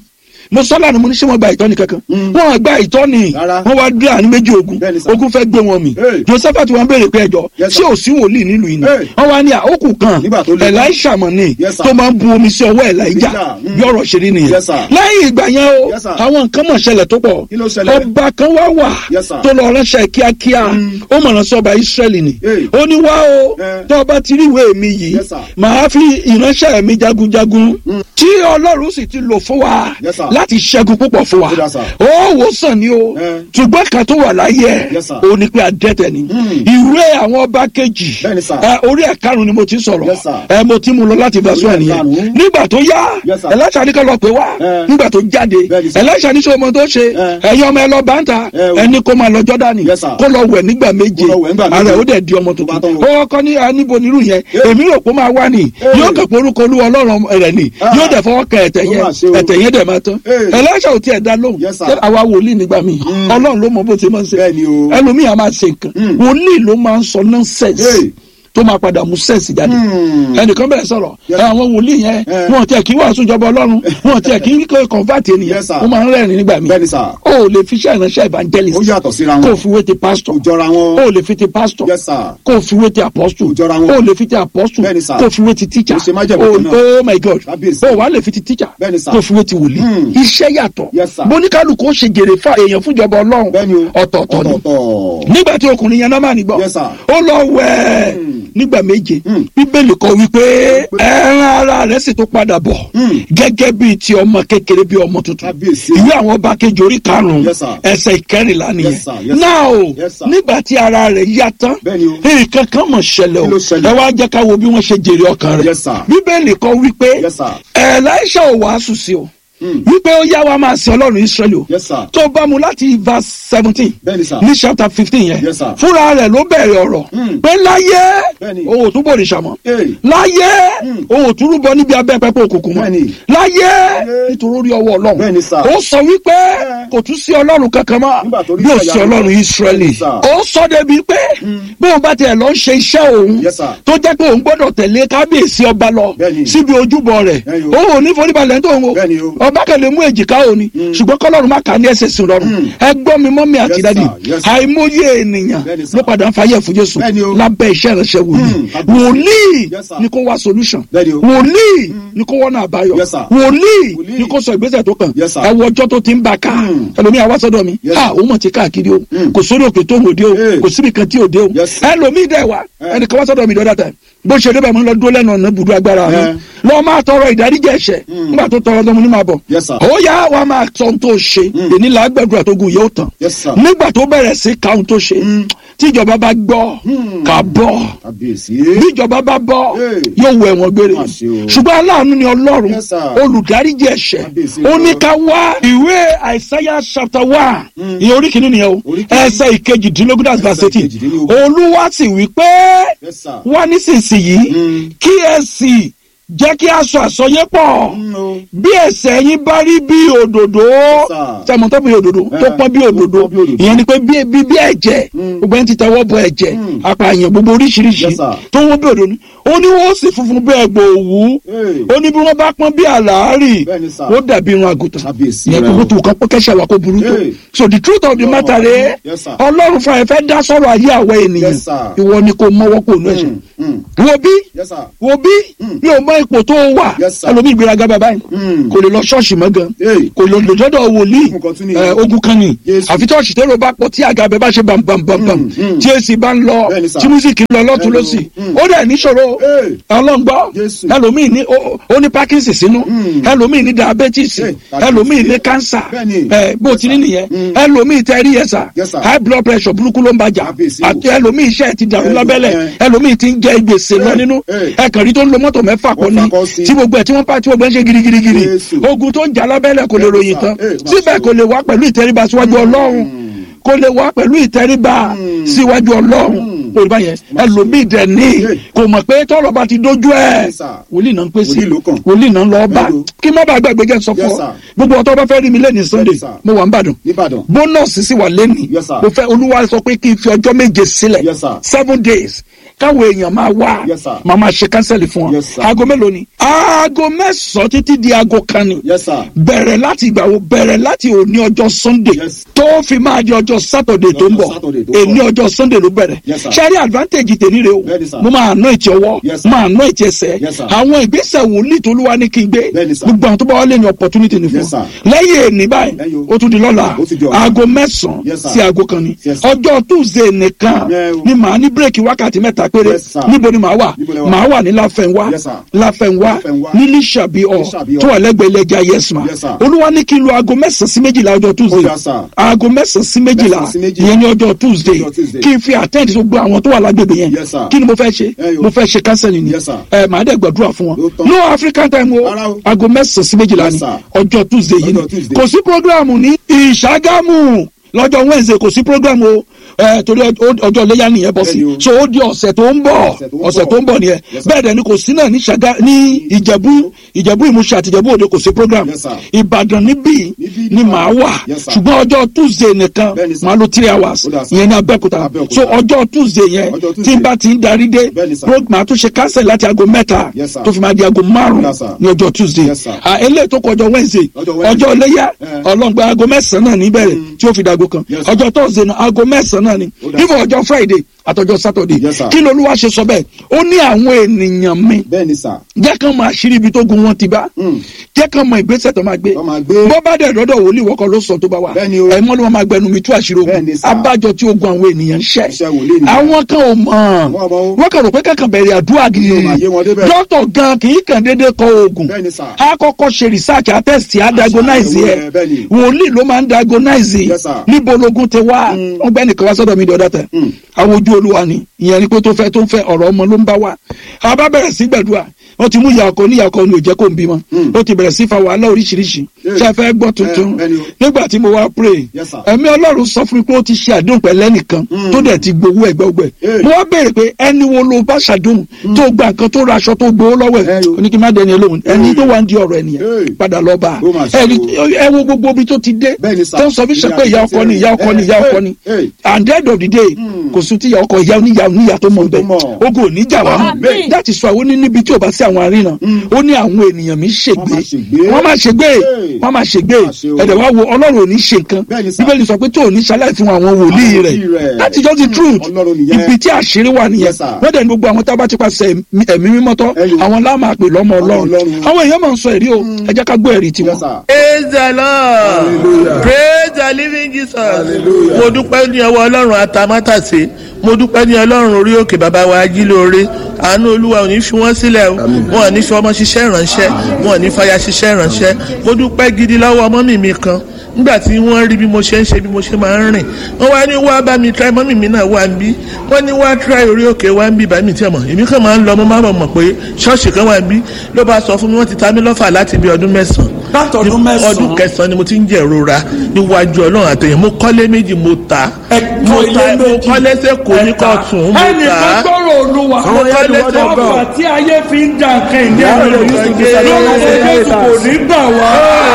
Speaker 4: mo sọ́lá ni mo ní ṣé wọ́n gba ìtọ́ni kankan wọ́n gba ìtọ́ni
Speaker 5: Rárá.
Speaker 4: wọ́n wá dé àní méjì ogun
Speaker 5: Bẹ́ẹ̀ni sà.
Speaker 4: ogun fẹ́ gbé wọn mì
Speaker 5: Hey.
Speaker 4: joseph tí wọ́n béèrè pé ẹjọ́
Speaker 5: Yes,
Speaker 4: ṣé
Speaker 5: sir.
Speaker 4: ò sí wòlíì nílùú yìí ni
Speaker 5: Hey.
Speaker 4: wọ́n wá ní àókù kan
Speaker 5: Nígbà tó le.
Speaker 4: elisha mọ̀ ni
Speaker 5: Yes, sir.
Speaker 4: tó máa ń bu omi sí ọwọ́ elijah
Speaker 5: Elijah, mm.
Speaker 4: bí ọ̀rọ̀ ṣe rí nìyẹn
Speaker 5: Yes, sir.
Speaker 4: lẹ́yìn ìgbà yẹn o
Speaker 5: Yes, sir.
Speaker 4: àwọn nǹkan mọ̀ ṣẹlẹ̀ tó pọ̀
Speaker 5: Kí ló ṣẹlẹ̀?
Speaker 4: ọba kan wá wà
Speaker 5: Yes, sir.
Speaker 4: tó lọ ránṣẹ́ kíákíá ó mọ̀ràn sí ọba israẹli ni
Speaker 5: Hey.
Speaker 4: ó ní wá o
Speaker 5: Eh.
Speaker 4: tó ọba ti rí ìwé mi yìí
Speaker 5: Yes, sir.
Speaker 4: màá fi ìránṣẹ́ mi jagunjagun tí ọlọ́run sì ti lò fún wa
Speaker 5: Yes, sir.
Speaker 4: láti ṣẹ́gun púpọ̀ fún wa
Speaker 5: Ó dà, sir.
Speaker 4: ó wò sàn ni o
Speaker 5: Eh.
Speaker 4: ṣùgbọ́n kan tó wà láyé ẹ̀
Speaker 5: Yes, sir.
Speaker 4: ó ní pé adẹ́tẹ̀ ni ìwé àwọn ọba kejì
Speaker 5: Bẹ́ẹ̀ni, sir.
Speaker 4: ẹ, orí ẹ̀karùn-ún ni mo ti sọ̀rọ̀
Speaker 5: Yes, sir.
Speaker 4: ẹ mo ti mú lọ láti verse
Speaker 5: Orí
Speaker 4: one yẹn
Speaker 5: ẹ̀karùn-ún.
Speaker 4: nígbà tó yá
Speaker 5: Yes, sir.
Speaker 4: ẹlẹ́sà ní ká lọ pé wá
Speaker 5: Eh.
Speaker 4: nígbà tó jáde
Speaker 5: Bẹ́ẹ̀ni, sir.
Speaker 4: ẹlẹ́sà ní sọ ọmọ tó ṣe
Speaker 5: Eh.
Speaker 4: ẹ̀yin ọmọ ẹ lọ bá ń ta
Speaker 5: Eh, o.
Speaker 4: ẹni kó máa lọ jọ́dánì
Speaker 5: Yes, sir.
Speaker 4: kó lọ wẹ̀ nígbà méje
Speaker 5: Kó lọ wẹ̀ nígbà méje.
Speaker 4: ara ẹ̀ ó dẹ̀ di ọmọ
Speaker 5: Tó bá
Speaker 4: tuntun
Speaker 5: tán o.
Speaker 4: ó kọ́ ní aníbo nírú yẹn
Speaker 5: Eh.
Speaker 4: èmi rò pé ó máa wá ní
Speaker 5: Eh.
Speaker 4: yóò kàn pé orúkọ olúwa ọlọ́run rẹ̀ ni
Speaker 5: Ah.
Speaker 4: yóò dẹ̀ fọwọ́ kẹ ẹ̀tẹ̀
Speaker 5: Ó
Speaker 4: yẹn
Speaker 5: mà ṣe o.
Speaker 4: ẹ̀tẹ̀ yẹn dẹ̀ máa tán
Speaker 5: Eh.
Speaker 4: ẹlẹ́sà ò tiẹ̀ dá lóhùn
Speaker 5: Yes, sir.
Speaker 4: Ṣé àwa wòlíì nígbà míì ọlọ́run ló mọ bó ti máa ń ṣe
Speaker 5: Bẹ́ẹ̀ni o.
Speaker 4: ẹlòmíì á máa ṣe nǹkan
Speaker 5: Mm.
Speaker 4: wòlíì ló máa ń sọ nonsense
Speaker 5: Hey.
Speaker 4: tó máa padà mú sẹ́ẹ̀sì jáde
Speaker 5: Hmm.
Speaker 4: ẹnìkan bẹ̀rẹ̀ sọ̀rọ̀
Speaker 5: Yes.
Speaker 4: àwọn wòlíì yẹn
Speaker 5: Eh.
Speaker 4: wọn tiẹ̀ kí wàásù jọba ọlọ́run wọn tiẹ̀ kí kò convert ènìyàn
Speaker 5: Yes, sir.
Speaker 4: wọn máa ń rẹ́rìn nígbà míì
Speaker 5: Bẹ́ẹ̀ni, sir.
Speaker 4: o ò lè fi iṣẹ́ ìránṣẹ́ evangelist
Speaker 5: Ó yàtọ̀ síra wọn.
Speaker 4: kó o fi wé ti pastor
Speaker 5: Kò jọra wọn.
Speaker 4: o ò lè fi ti pastor
Speaker 5: Yes, sir.
Speaker 4: kó o fi wé ti apostle
Speaker 5: Kò jọra wọn.
Speaker 4: o ò lè fi ti apostle
Speaker 5: Bẹ́ẹ̀ni, sir.
Speaker 4: kó o fi wé ti teacher
Speaker 5: Kò ṣe májẹ̀mú
Speaker 4: o
Speaker 5: kan náà.
Speaker 4: oh my god
Speaker 5: Kábíyèsí.
Speaker 4: o wà á lè fi ti teacher
Speaker 5: Bẹ́ẹ̀ni, sir.
Speaker 4: kó o fi wé ti wòlíì
Speaker 5: Hmm.
Speaker 4: iṣẹ́ yàtọ̀
Speaker 5: Yes, sir.
Speaker 4: bóníkálukú ó ṣe jèrè fún èèyàn fúnjọba ọlọ́run
Speaker 5: Bẹ́ẹ̀ni o.
Speaker 4: ọ̀tọ̀ọ̀tọ̀ ni
Speaker 5: Ọ̀tọ̀ọ̀tọ̀.
Speaker 4: nígbà tí ọkùnrin yẹn náà máa ní gbọ́
Speaker 5: Yes, sir.
Speaker 4: ó lọ wẹ̀ nígbà méje
Speaker 5: Mm.
Speaker 4: bíbélì kọ wípé ẹran ara rẹ̀ sì tó padà bọ̀
Speaker 5: Mm.
Speaker 4: gẹ́gẹ́ bíi ti ọmọ kékeré bíi ọmọ tuntun
Speaker 5: Kábíyèsí.
Speaker 4: ìwé àwọn ọba kejì orí karùnún
Speaker 5: Yes, sir.
Speaker 4: ẹsẹ̀ ìkẹrìnlá nìyẹn
Speaker 5: Yes, sir. Yes, sir.
Speaker 4: náà o
Speaker 5: Yes, sir.
Speaker 4: nígbà tí ara rẹ̀ yá tán
Speaker 5: Bẹ́ẹ̀ni o.
Speaker 4: nǹkan kan mọ̀ ṣẹlẹ̀
Speaker 5: Kí
Speaker 4: o
Speaker 5: ló ṣẹlẹ̀?
Speaker 4: ẹ wá jẹ́ ká wo bí wọ́n ṣe jèrè ọkàn rẹ̀
Speaker 5: Yes, sir.
Speaker 4: bíbélì kọ wípé
Speaker 5: Yes, sir.
Speaker 4: ẹ̀láìṣà ò wàásù sí o
Speaker 5: Mm.
Speaker 4: wípé ó yá wa máa sin ọlọ́run israẹli o
Speaker 5: Yes, sir.
Speaker 4: tó bá mu láti verse seventeen
Speaker 5: Bẹ́ẹ̀ni, sir.
Speaker 4: ní chapter fifteen yẹn
Speaker 5: Yes, sir.
Speaker 4: fúnra rẹ̀ ló bẹ̀rẹ̀ ọ̀rọ̀
Speaker 5: Mm.
Speaker 4: pé láyé
Speaker 5: Bẹ́ẹ̀ni.
Speaker 4: òun ò túbọ̀ òrìṣà mọ́
Speaker 5: Hey.
Speaker 4: láyé
Speaker 5: Mm.
Speaker 4: òun ò túrú bọ níbi abẹ́ pẹ́pẹ́ òkùnkùn mọ́
Speaker 5: Bẹ́ẹ̀ni.
Speaker 4: láyé
Speaker 5: Láyé.
Speaker 4: nítorí orí ọwọ́ ọlọ́run
Speaker 5: Bẹ́ẹ̀ni, sir.
Speaker 4: ó sọ wípé
Speaker 5: Yeah.
Speaker 4: kò tún sí ọlọ́run kankan mọ́
Speaker 5: Nígbà tó rí
Speaker 4: bí ó
Speaker 5: ìṣẹ̀yà
Speaker 4: sí ọlọ́run
Speaker 5: rẹ̀.
Speaker 4: israẹli
Speaker 5: Bẹ́ẹ̀ni, sir.
Speaker 4: ó sọ débi pé bí òun bá tiẹ̀ lọ ń ṣe iṣẹ́ òun
Speaker 5: Yes, sir.
Speaker 4: tó jẹ́ pé òun gbọ́dọ̀ tẹ̀lé kábíyèsí ọba lọ
Speaker 5: Bẹ́ẹ̀ni.
Speaker 4: síbi ojúbọ rẹ̀
Speaker 5: Bẹ́ẹ̀ni o.
Speaker 4: òun ò ní foríbalẹ̀ tó òun o
Speaker 5: Bẹ́ẹ̀ni o.
Speaker 4: ọba kan lè mú èjìká òní ṣùgbọ́n kọ́lọ́run má kà á ní ẹsẹ̀ sùn lọ́rùn ẹ gbọ́ mi mọ́ mi àti
Speaker 5: Yes,
Speaker 4: dádì
Speaker 5: sir. Yes, sir.
Speaker 4: àìmọye ènìyàn
Speaker 5: Bẹ́ẹ̀ni, sir.
Speaker 4: ló padà ń fàyè fún Jésù
Speaker 5: Bẹ́ẹ̀ni o.
Speaker 4: lábẹ́ iṣẹ́ ìránṣẹ́ wòlíì
Speaker 5: Mm, kábíyèsí.
Speaker 4: wòlíì
Speaker 5: Yes, sir.
Speaker 4: ni kó wá solution
Speaker 5: Bẹ́ẹ̀ni o.
Speaker 4: wòlíì ni kó wọ́nà àbáyọ
Speaker 5: Yes, sir.
Speaker 4: wòlíì
Speaker 5: Wòlíì.
Speaker 4: ni kó sọ ìgbésẹ̀ tó kàn
Speaker 5: Yes, sir.
Speaker 4: ẹ wo ọjọ́ tó ti ń bá ká
Speaker 5: Mm.
Speaker 4: ẹlòmíì àwa sọ́dọ̀ mi
Speaker 5: Yes.
Speaker 4: ah òun mọ̀ ti káàkiri o
Speaker 5: Mm.
Speaker 4: kò sórí òkè tó ń òde o
Speaker 5: Hey.
Speaker 4: kò síbi kan tí òde o
Speaker 5: Yes, sir.
Speaker 4: ẹlòmíì dẹ̀ wá
Speaker 5: Eh.
Speaker 4: ẹnìkan wá sọ́dọ̀ mi the other time bó ṣe débẹ̀ mo ń lọ dúró lẹ́nu ọ̀nà ibùdó agbára mi
Speaker 5: Eh.
Speaker 4: lọ́ọ́ máa tọrọ ìdáríjì ẹ̀ṣẹ̀ nígbà tó tọrọ tó mo ní máa bọ̀
Speaker 5: Yes, sir.
Speaker 4: ó yá wa máa sọ ohun tó ṣe èní là á gbàdúrà tó gùn yóò tán
Speaker 5: Yes, sir.
Speaker 4: nígbà tó bẹ̀rẹ̀ sí ka ohun tó ṣe tíjọba bá gbọ́ ká bọ́
Speaker 5: Kábíyèsí.
Speaker 4: bíjọba bá bọ́
Speaker 5: Hey.
Speaker 4: yóò wọ ẹ̀wọ̀n gbére
Speaker 5: Má ṣe o.
Speaker 4: ṣùgbọ́n aláàánú ni ọlọ́run
Speaker 5: Yes, sir.
Speaker 4: olùdáríjì ẹ̀ṣẹ̀
Speaker 5: Kábíyèsí
Speaker 4: ó ní
Speaker 5: o.
Speaker 4: ká wá ìwé Isaiah chapter one ìyẹn orí kìíní nìyẹn o
Speaker 5: Orí kìíní.
Speaker 4: ẹsẹ̀ ìkejìdínlógún that's verse
Speaker 5: Ẹsẹ̀
Speaker 4: eighteen
Speaker 5: ìkejìdínlógún.
Speaker 4: olúwa sì wí pé
Speaker 5: Yes, sir.
Speaker 4: wá nísinsìnyí
Speaker 5: Mm.
Speaker 4: kí ẹ sì jẹ́ kí a sọ àsọyé pọ̀
Speaker 5: Mm, o.
Speaker 4: bí ẹsẹ̀ yín bá rí bí òdòdó
Speaker 5: sir.
Speaker 4: sẹ́mo tó bí òdòdó tó
Speaker 5: Eh,
Speaker 4: pọ́n bí òdòdó
Speaker 5: tó pọ́n bí òdòdó.
Speaker 4: ìyẹn ni pé bí bí bí ẹ̀jẹ̀ gbogbo ẹni tí tẹwọ́ bọ ẹ̀jẹ̀
Speaker 5: Mm.
Speaker 4: apààyàn gbogbo oríṣiríṣi
Speaker 5: Yes, sir.
Speaker 4: tó wọ́n bí òdòdó ni ó ní wọ́n sì funfun bí ẹgbẹ́ òwú
Speaker 5: Hey.
Speaker 4: ó ní bí wọ́n bá pọ́n bí àlàárì
Speaker 5: Bẹ́ẹ̀ni, sir.
Speaker 4: ó dàbí irun àgùntàn
Speaker 5: Kábíyèsí
Speaker 4: ìyẹn
Speaker 5: rẹ
Speaker 4: kò
Speaker 5: o.
Speaker 4: tó kọ́ pé kẹ́sẹ̀ wà kó burú tó
Speaker 5: Hey.
Speaker 4: so the truth of the
Speaker 5: Ọlọ́run
Speaker 4: matter rẹ̀
Speaker 5: Yes, sir.
Speaker 4: ọlọ́run fún ẹ fẹ́ dá sọ̀rọ̀ ayé àwọn ènìyàn
Speaker 5: Yes, sir.
Speaker 4: ìwọ ni kò mọ́wọ́ kò nú ẹ̀ṣẹ̀
Speaker 5: Mm, mm.
Speaker 4: wo bí
Speaker 5: Yes, sir.
Speaker 4: wo bí mi ò mọ ipò tó wà
Speaker 5: Yes, sir.
Speaker 4: ẹlòmíì gbéraga bàbá yìí
Speaker 5: Mm.
Speaker 4: kò lè lọ ṣọ́ọ̀ṣì mọ́ gan
Speaker 5: Hey.
Speaker 4: kò lè lọ dọ́dọ̀ wòlíì
Speaker 5: Ogun kan tún ni.
Speaker 4: ẹ, ogun kan ni
Speaker 5: Jésù.
Speaker 4: àfi tọ́ọ̀ṣì tẹ́lẹ̀ bá pọ̀ tí àga abẹ bá ṣe bàmbàmbàmbàm
Speaker 5: Mm, mm.
Speaker 4: tí èsì bá ń lọ
Speaker 5: Bẹ́ẹ̀ni, sir.
Speaker 4: tí músíkì ń lọ lọ́tún
Speaker 5: Hello.
Speaker 4: lọ́sì
Speaker 5: Mm.
Speaker 4: ó dẹ̀ níṣòro
Speaker 5: Hey.
Speaker 4: ọlọ́ngbọ́
Speaker 5: Jésù.
Speaker 4: ẹlòmíì ní ó- ó ní Parkinson sínú
Speaker 5: Mm.
Speaker 4: ẹlòmíì ní diabetes
Speaker 5: Hey,
Speaker 4: ẹlòmíì ní cancer
Speaker 5: Bẹ́ẹ̀ni.
Speaker 4: ẹ, bó ti ní nìyẹn
Speaker 5: Mm.
Speaker 4: ẹlòmíì tẹ́rí yẹn sà
Speaker 5: Yes, sir.
Speaker 4: high blood pressure burúkú ló ń bàjá
Speaker 5: Kábíyèsí o.
Speaker 4: àti ẹlòmíì iṣẹ́ ti dàrú
Speaker 5: Ẹlò-
Speaker 4: lábẹ́lẹ̀
Speaker 5: ẹ.
Speaker 4: ẹlòmíì ti ń jẹ gbèsè lọ
Speaker 5: Hey,
Speaker 4: nínú
Speaker 5: hey.
Speaker 4: ẹkàn rí tó ń lo mọ́tò mẹ́fà kọ́
Speaker 5: Wọ́n
Speaker 4: ni
Speaker 5: fakọ́ sí.
Speaker 4: tí gbogbo ẹ̀ tí wọ́n pa tí gbogbo ẹ̀ ń ṣe girigirigiri
Speaker 5: Jésù.
Speaker 4: ogun tó ń jà lábẹ́lẹ̀ kò lè
Speaker 5: Bẹ́ẹ̀ni,
Speaker 4: ròyìn
Speaker 5: sir.
Speaker 4: tán
Speaker 5: Hey, má
Speaker 4: síbẹ̀
Speaker 5: ṣe o.
Speaker 4: kò lè wá pẹ̀lú ìtẹríba síwájú ọlọ́run kò lè wá pẹ̀lú ìtẹríba síwájú ọlọ́run olùbá yẹn ẹlòmíì dẹ̀ ní
Speaker 5: Hey.
Speaker 4: kò mọ̀ pé tọ́lọ̀ bá ti dójú ẹ̀
Speaker 5: Yes, sir.
Speaker 4: wòlíì náà ń pè sí
Speaker 5: Wòlíì ló kàn.
Speaker 4: wòlíì náà ń lọ bá
Speaker 5: Hello.
Speaker 4: kí má bàa gbàgbé jẹ́ sọ fún
Speaker 5: Yes,
Speaker 4: ọ
Speaker 5: sir.
Speaker 4: gbogbo ọ̀tọ́ bá fẹ́ rí mi lẹ́ni Sunday
Speaker 5: sir.
Speaker 4: mo wà ń bàdàn
Speaker 5: Nìbàdàn.
Speaker 4: bónọ́ọ̀sì sì wà lẹ́ni
Speaker 5: Yes, sir.
Speaker 4: mo fẹ́ olúwa sọ pé kí n fi ọjọ́ méje sílẹ̀
Speaker 5: Yes, sir.
Speaker 4: seven days káwọn èèyàn máa wá
Speaker 5: Yes, sir.
Speaker 4: màá máa ṣe kánsẹ́lì fún wọn
Speaker 5: Yes, sir.
Speaker 4: aago mélòó ni aago mẹ́sàn-án títí di aago kan ni
Speaker 5: yes sir
Speaker 4: bẹ̀rẹ̀ láti ìgbà wo bẹ̀rẹ̀ láti òní ọjọ́ sunday
Speaker 5: Yes.
Speaker 4: tó fi máa di ọjọ́ saturday tó ń bọ̀
Speaker 5: Lọ́jọ́ Saturday tó ń bọ̀.
Speaker 4: èní ọjọ́ sunday ló bẹ̀rẹ̀
Speaker 5: Yes, sir.
Speaker 4: ṣẹ́rí advantage tèmi rè o
Speaker 5: Bẹ́ẹ̀ni, sir.
Speaker 4: mo máa ná ìtì ọwọ́
Speaker 5: Yes, sir.
Speaker 4: máa ná ìtì ẹsẹ̀
Speaker 5: Yes, sir.
Speaker 4: àwọn ìgbésẹ̀ wòlíì tó lúwa ní kí n gbé
Speaker 5: Bẹ́ẹ̀ni, sir.
Speaker 4: gbogbo àwọn tó bá wà lè ní opportunity ní fún
Speaker 5: Yes, sir.
Speaker 4: lẹ́yìn èní báyìí
Speaker 5: Lẹ́yìn o.
Speaker 4: ó tún di lọ́la
Speaker 5: Ó ti di ọ̀la.
Speaker 4: aago mẹ́sàn-án
Speaker 5: Yes, sir.
Speaker 4: sí aago kan ni
Speaker 5: Yes, sir.
Speaker 4: ọjọ́ tuesday nìkan
Speaker 5: Yeah, o.
Speaker 4: ni màá ní bírèkì wákàtí mẹ́ta péré
Speaker 5: Yes, sir.
Speaker 4: níbo ni màá wà
Speaker 5: Níbo lẹ wà?
Speaker 4: màá wà ní láfẹ̀nwá
Speaker 5: Yes, sir.
Speaker 4: láfẹ̀nwá
Speaker 5: Láfẹnwá.
Speaker 4: ní lísàbí ọ̀
Speaker 5: Lísàbí ọ̀.
Speaker 4: tó wà lẹ́gbẹ̀ẹ́ ilé ẹja yes ma
Speaker 5: Yes, sir.
Speaker 4: olúwa ní kí n lo aago mẹ́sàn-án sí méjìlá ọjọ́ tuesday
Speaker 5: Ó dà, sir.
Speaker 4: aago mẹ́sàn-án sí méjìlá
Speaker 5: Mẹ́sàn-án sí méjìlá.
Speaker 4: ìyẹn ní ọjọ́ tuesday
Speaker 5: Ọjọ́ Tuesday.
Speaker 4: kí n fi attend tó gbọ́ àwọn tó wà lágbègbè yẹn
Speaker 5: Yes, sir.
Speaker 4: kí ni mo fẹ́ ṣe
Speaker 5: Eh, yo.
Speaker 4: mo fẹ́ ṣe counseling ni
Speaker 5: Yes, sir.
Speaker 4: ẹ màá dẹ̀ gbàdúrà fún wọn
Speaker 5: Lóòótọ́.
Speaker 4: no african time o
Speaker 5: Rárá o.
Speaker 4: aago mẹ́sàn-án sí méjìlá
Speaker 5: Yes,
Speaker 4: ni
Speaker 5: sir.
Speaker 4: ọjọ́ tuesday yìí
Speaker 5: Ọjọ́
Speaker 4: ni
Speaker 5: Tuesday.
Speaker 4: kò sí programu ní ìṣàgámù lọ́jọ́ wednesday kò sí programu o ẹ torí ọjọ́ ọjọ́ iléyà nìyẹn bọ́ sí
Speaker 5: Bẹ́ẹ̀ni o.
Speaker 4: so ó di ọ̀sẹ̀ tó ń bọ̀
Speaker 5: Ọ̀sẹ̀ tó ń
Speaker 4: ọ̀sẹ̀
Speaker 5: bọ̀.
Speaker 4: tó ń bọ̀ nìyẹn
Speaker 5: Yes, sir.
Speaker 4: bẹ́ẹ̀ dẹ̀ ni kò sí náà ní ṣàgá ní ìjẹ̀bú ìjẹ̀bú ìmúṣẹ àti ìjẹ̀bú òde kò sí program
Speaker 5: Yes, sir.
Speaker 4: ìbàdàn níbí
Speaker 5: Níbí
Speaker 4: ni màá wà
Speaker 5: Yes, sir.
Speaker 4: ṣùgbọ́n ọjọ́ tuesday nìkan
Speaker 5: Bẹ́ẹ̀ni, sir.
Speaker 4: màá lo three hours
Speaker 5: Ó dà, sir.
Speaker 4: ìyẹn ní abẹ́òkúta
Speaker 5: Abẹ́òkúta.
Speaker 4: so ọjọ́ tuesday yẹn
Speaker 5: Ọjọ́
Speaker 4: tí
Speaker 5: Tuesday.
Speaker 4: n bá ti ń darí dé
Speaker 5: Bẹ́ẹ̀ni, sir.
Speaker 4: pro- màá tún ṣe cancel láti aago mẹ́ta
Speaker 5: Yes, sir.
Speaker 4: tó fi máa di aago márùn
Speaker 5: Yes, sir.
Speaker 4: ní ọjọ́ tuesday
Speaker 5: Yes, sir.
Speaker 4: Ah, eléyìí tó kọ ọjọ́ wednesday
Speaker 5: Ọjọ́ Wednesday.
Speaker 4: ọjọ́ iléyà
Speaker 5: Eh.
Speaker 4: ọlọ́ngbà aago mẹ́sàn-án náà níbẹ̀rẹ̀ tí ó fi dàgò kan
Speaker 5: Yes, sir.
Speaker 4: ọjọ́ thursday náà aago mẹ́sàn-án náà ni
Speaker 5: Ó dà.
Speaker 4: níbo ọjọ́ friday àtọjọ́ saturday
Speaker 5: Yes, sir.
Speaker 4: kí lolúwa ṣe sọ bẹ́ẹ̀ ó ní àwọn ènìyàn mi
Speaker 5: bẹ́ẹ̀ ni sà
Speaker 4: jẹ́ kán máa ṣírí ibi tó gun wọn ti bá
Speaker 5: Mm.
Speaker 4: jẹ́ kán mọ ìgbésẹ̀ tó máa gbé
Speaker 5: Tó máa gbé.
Speaker 4: bó bá dẹ̀ dọ́dọ̀ wòlíì wọ́kọ̀ ló sọ tó bá wà
Speaker 5: Bẹ́ẹ̀ni o.
Speaker 4: ẹ̀mọ́ ni wọ́n máa gbẹnu mi tú àṣírí
Speaker 5: Bẹ́ẹ̀ni
Speaker 4: ogun
Speaker 5: sà.
Speaker 4: abájọ tí ogun àwọn ènìyàn ń ṣẹ́
Speaker 5: Iṣẹ́ wòlíì ni.
Speaker 4: àwọn kan ò mọ̀
Speaker 5: Wọ́n mọ̀ o.
Speaker 4: wọ́n kàn rò pé kankan bẹ̀rẹ̀ àdúrà gidi
Speaker 5: Yóò máa yé wọn débẹ̀.
Speaker 4: dọ́tọ̀ gan kì í kàn déédéé kọ oògùn
Speaker 5: Bẹ́ẹ̀ni sà.
Speaker 4: a kọ́kọ́ ṣe research a test a diagnose
Speaker 5: Àṣàyẹ̀wò
Speaker 4: ẹ̀
Speaker 5: rẹ̀, bẹ́ẹ̀ni.
Speaker 4: wòlíì ló máa ń diagnose
Speaker 5: Yes, sir.
Speaker 4: níbo logun ti wá wọ́n gbẹ́ nìkan wá sọ́dọ̀ mi dọ̀dọ̀ tẹ̀
Speaker 5: Mm.
Speaker 4: àwọn ojú olúwa ni ìyẹn ni pé tó fẹ́ tó ń fẹ́ ọ̀rọ̀ ọmọ ló ń bá wa a bá bẹ̀rẹ̀ sí gbàdúrà wọ́n ti mú ìyá ọkọ ní ìyá ọkọ ní òjẹ́ kó ń bímọ
Speaker 5: Mm.
Speaker 4: ó ti bẹ̀rẹ̀ sí fa wàhálà oríṣiríṣi
Speaker 5: Yeah.
Speaker 4: ṣé ẹ fẹ́ gbọ́ tuntun
Speaker 5: Eh, bẹ́ẹ̀ni o.
Speaker 4: nígbà tí mo wá pray
Speaker 5: Yes, sir.
Speaker 4: ẹ̀mí ọlọ́run sọ fún mi pé ó ti ṣe àdéhùn pẹ̀lú ẹnìkan
Speaker 5: Mm.
Speaker 4: tó dẹ̀ ti gbowó ẹgbẹ́gbẹ́
Speaker 5: Yeah.
Speaker 4: mo wá béèrè pé ẹni wo ló bá ṣàdéhùn tó gba nǹkan tó ra aṣọ tó gbowó lọ́wọ́ ẹ̀
Speaker 5: Eh, yo.
Speaker 4: oníkì má dẹni olóhùn ẹni tó wà ń di ọ̀rọ̀ ẹ̀ nìyẹn
Speaker 5: Yeah.
Speaker 4: padà lọ bá a
Speaker 5: Ó mà ṣe
Speaker 4: ẹni
Speaker 5: o.
Speaker 4: ẹ wo gbogbo ibi tó ti dé
Speaker 5: Bẹ́ẹ̀ni, sir.
Speaker 4: tó ń sọ fi ṣe pé ìyá ọkọ ni ìyá ọkọ ni ìyá ọkọ ni
Speaker 5: Eh, eh.
Speaker 4: and end of the day kò sí ti ìyá ọkọ ìyá oníyà oníyà tó mọ̀ bẹ́ẹ̀
Speaker 5: mọ̀.
Speaker 4: ogun ò ní jà wá
Speaker 5: Amen.
Speaker 4: láti sọ àwọn níbi tí ò bá sí àwọn àríran ó ní àwọn ènìyàn mi ṣègbè
Speaker 5: Wọ́n máa ṣègbé.
Speaker 4: wọ́n máa ṣègbè
Speaker 5: Hey.
Speaker 4: wọ́n máa ṣègbè
Speaker 5: Máa ṣe o.
Speaker 4: ẹ̀dẹ̀ wá wo ọlọ́run ò ní ṣe nǹkan
Speaker 5: Bẹ́ẹ̀ni, sir.
Speaker 4: bíbélì sọ pé tó ò ní ṣaláì fún àwọn wòlíì
Speaker 5: Àwọn
Speaker 4: rẹ̀
Speaker 5: wòlíì rẹ̀.
Speaker 4: that is just the truth
Speaker 5: Ọlọ́run nìyẹn.
Speaker 4: ibi tí àṣírí wà nìyẹn
Speaker 5: Yes, sir.
Speaker 4: wọ́n dẹ̀ ní gbogbo àwọn tá a bá ti pàṣẹ ẹ̀mí ẹ̀mí mímọ́ tọ́
Speaker 5: Ẹyọ.
Speaker 4: àwọn láàmà pè lọ́mọ ọlọ́run
Speaker 5: Ọlọ́run.
Speaker 4: àwọn èèyàn máa ń sọ èrí o ẹ jẹ́ ká gbọ́ ẹ̀rí tiwọn.
Speaker 5: Yes, sir.
Speaker 6: praise the lord praise the living jesus mo dúpẹ́ ní ọwọ́ ọlọ́run atamátàsé mo dúpẹ́ ní ọlọ́run orí òkè bàbá wa ajílóore àánú olúwa ò ní fi wọ́n sílẹ̀ o wọn ò ní fi ọmọ ṣiṣẹ́ ìránṣẹ́ wọn ò ní fàyà ṣiṣẹ́ ìránṣẹ́ mo dúpẹ́ gidi lọ́wọ́ mọ́mì mi kan nígbà tí wọ́n rí bí mo ṣe ń ṣe bí mo ṣe máa ń rìn wọ́n wá ní wá bá mi try mọ́mì mi náà wá ń bí wọ́n ní wá try orí òkè wá ń bí bá mi tiẹ̀ mọ̀ èmi kàn máa ń lọ mo máa mọ̀ pé ṣọ́ọ̀ṣì kan wá ń bí ló bá sọ fún mi wọ́n ti ta mí lọ́fà láti bí ọdún mẹ́sàn-án
Speaker 4: látọdún mẹ́sàn-án
Speaker 6: ọdún kẹsàn-án ni mo ti ń jẹ ìrora níwájú ọlọ́run àtẹ̀yìn mo kọ́lé méjì mo ta mo ta mo kọ́lé sẹ́kọ̀ọ́ ní kọ́ọ̀tún mo
Speaker 4: ẹnì
Speaker 6: ta
Speaker 4: kan gbọ́rọ̀ olúwa
Speaker 6: Àwọn
Speaker 4: ọ̀rọ̀
Speaker 6: ẹni
Speaker 4: ẹni
Speaker 6: wọ́n
Speaker 4: ọ̀fà tí ayé fi ń dà nǹkan ìní
Speaker 6: Yeah,
Speaker 4: ẹ̀rọ
Speaker 6: yeah,
Speaker 4: lọ́wọ́
Speaker 6: yeah,
Speaker 4: jésù kò ní gbà wá.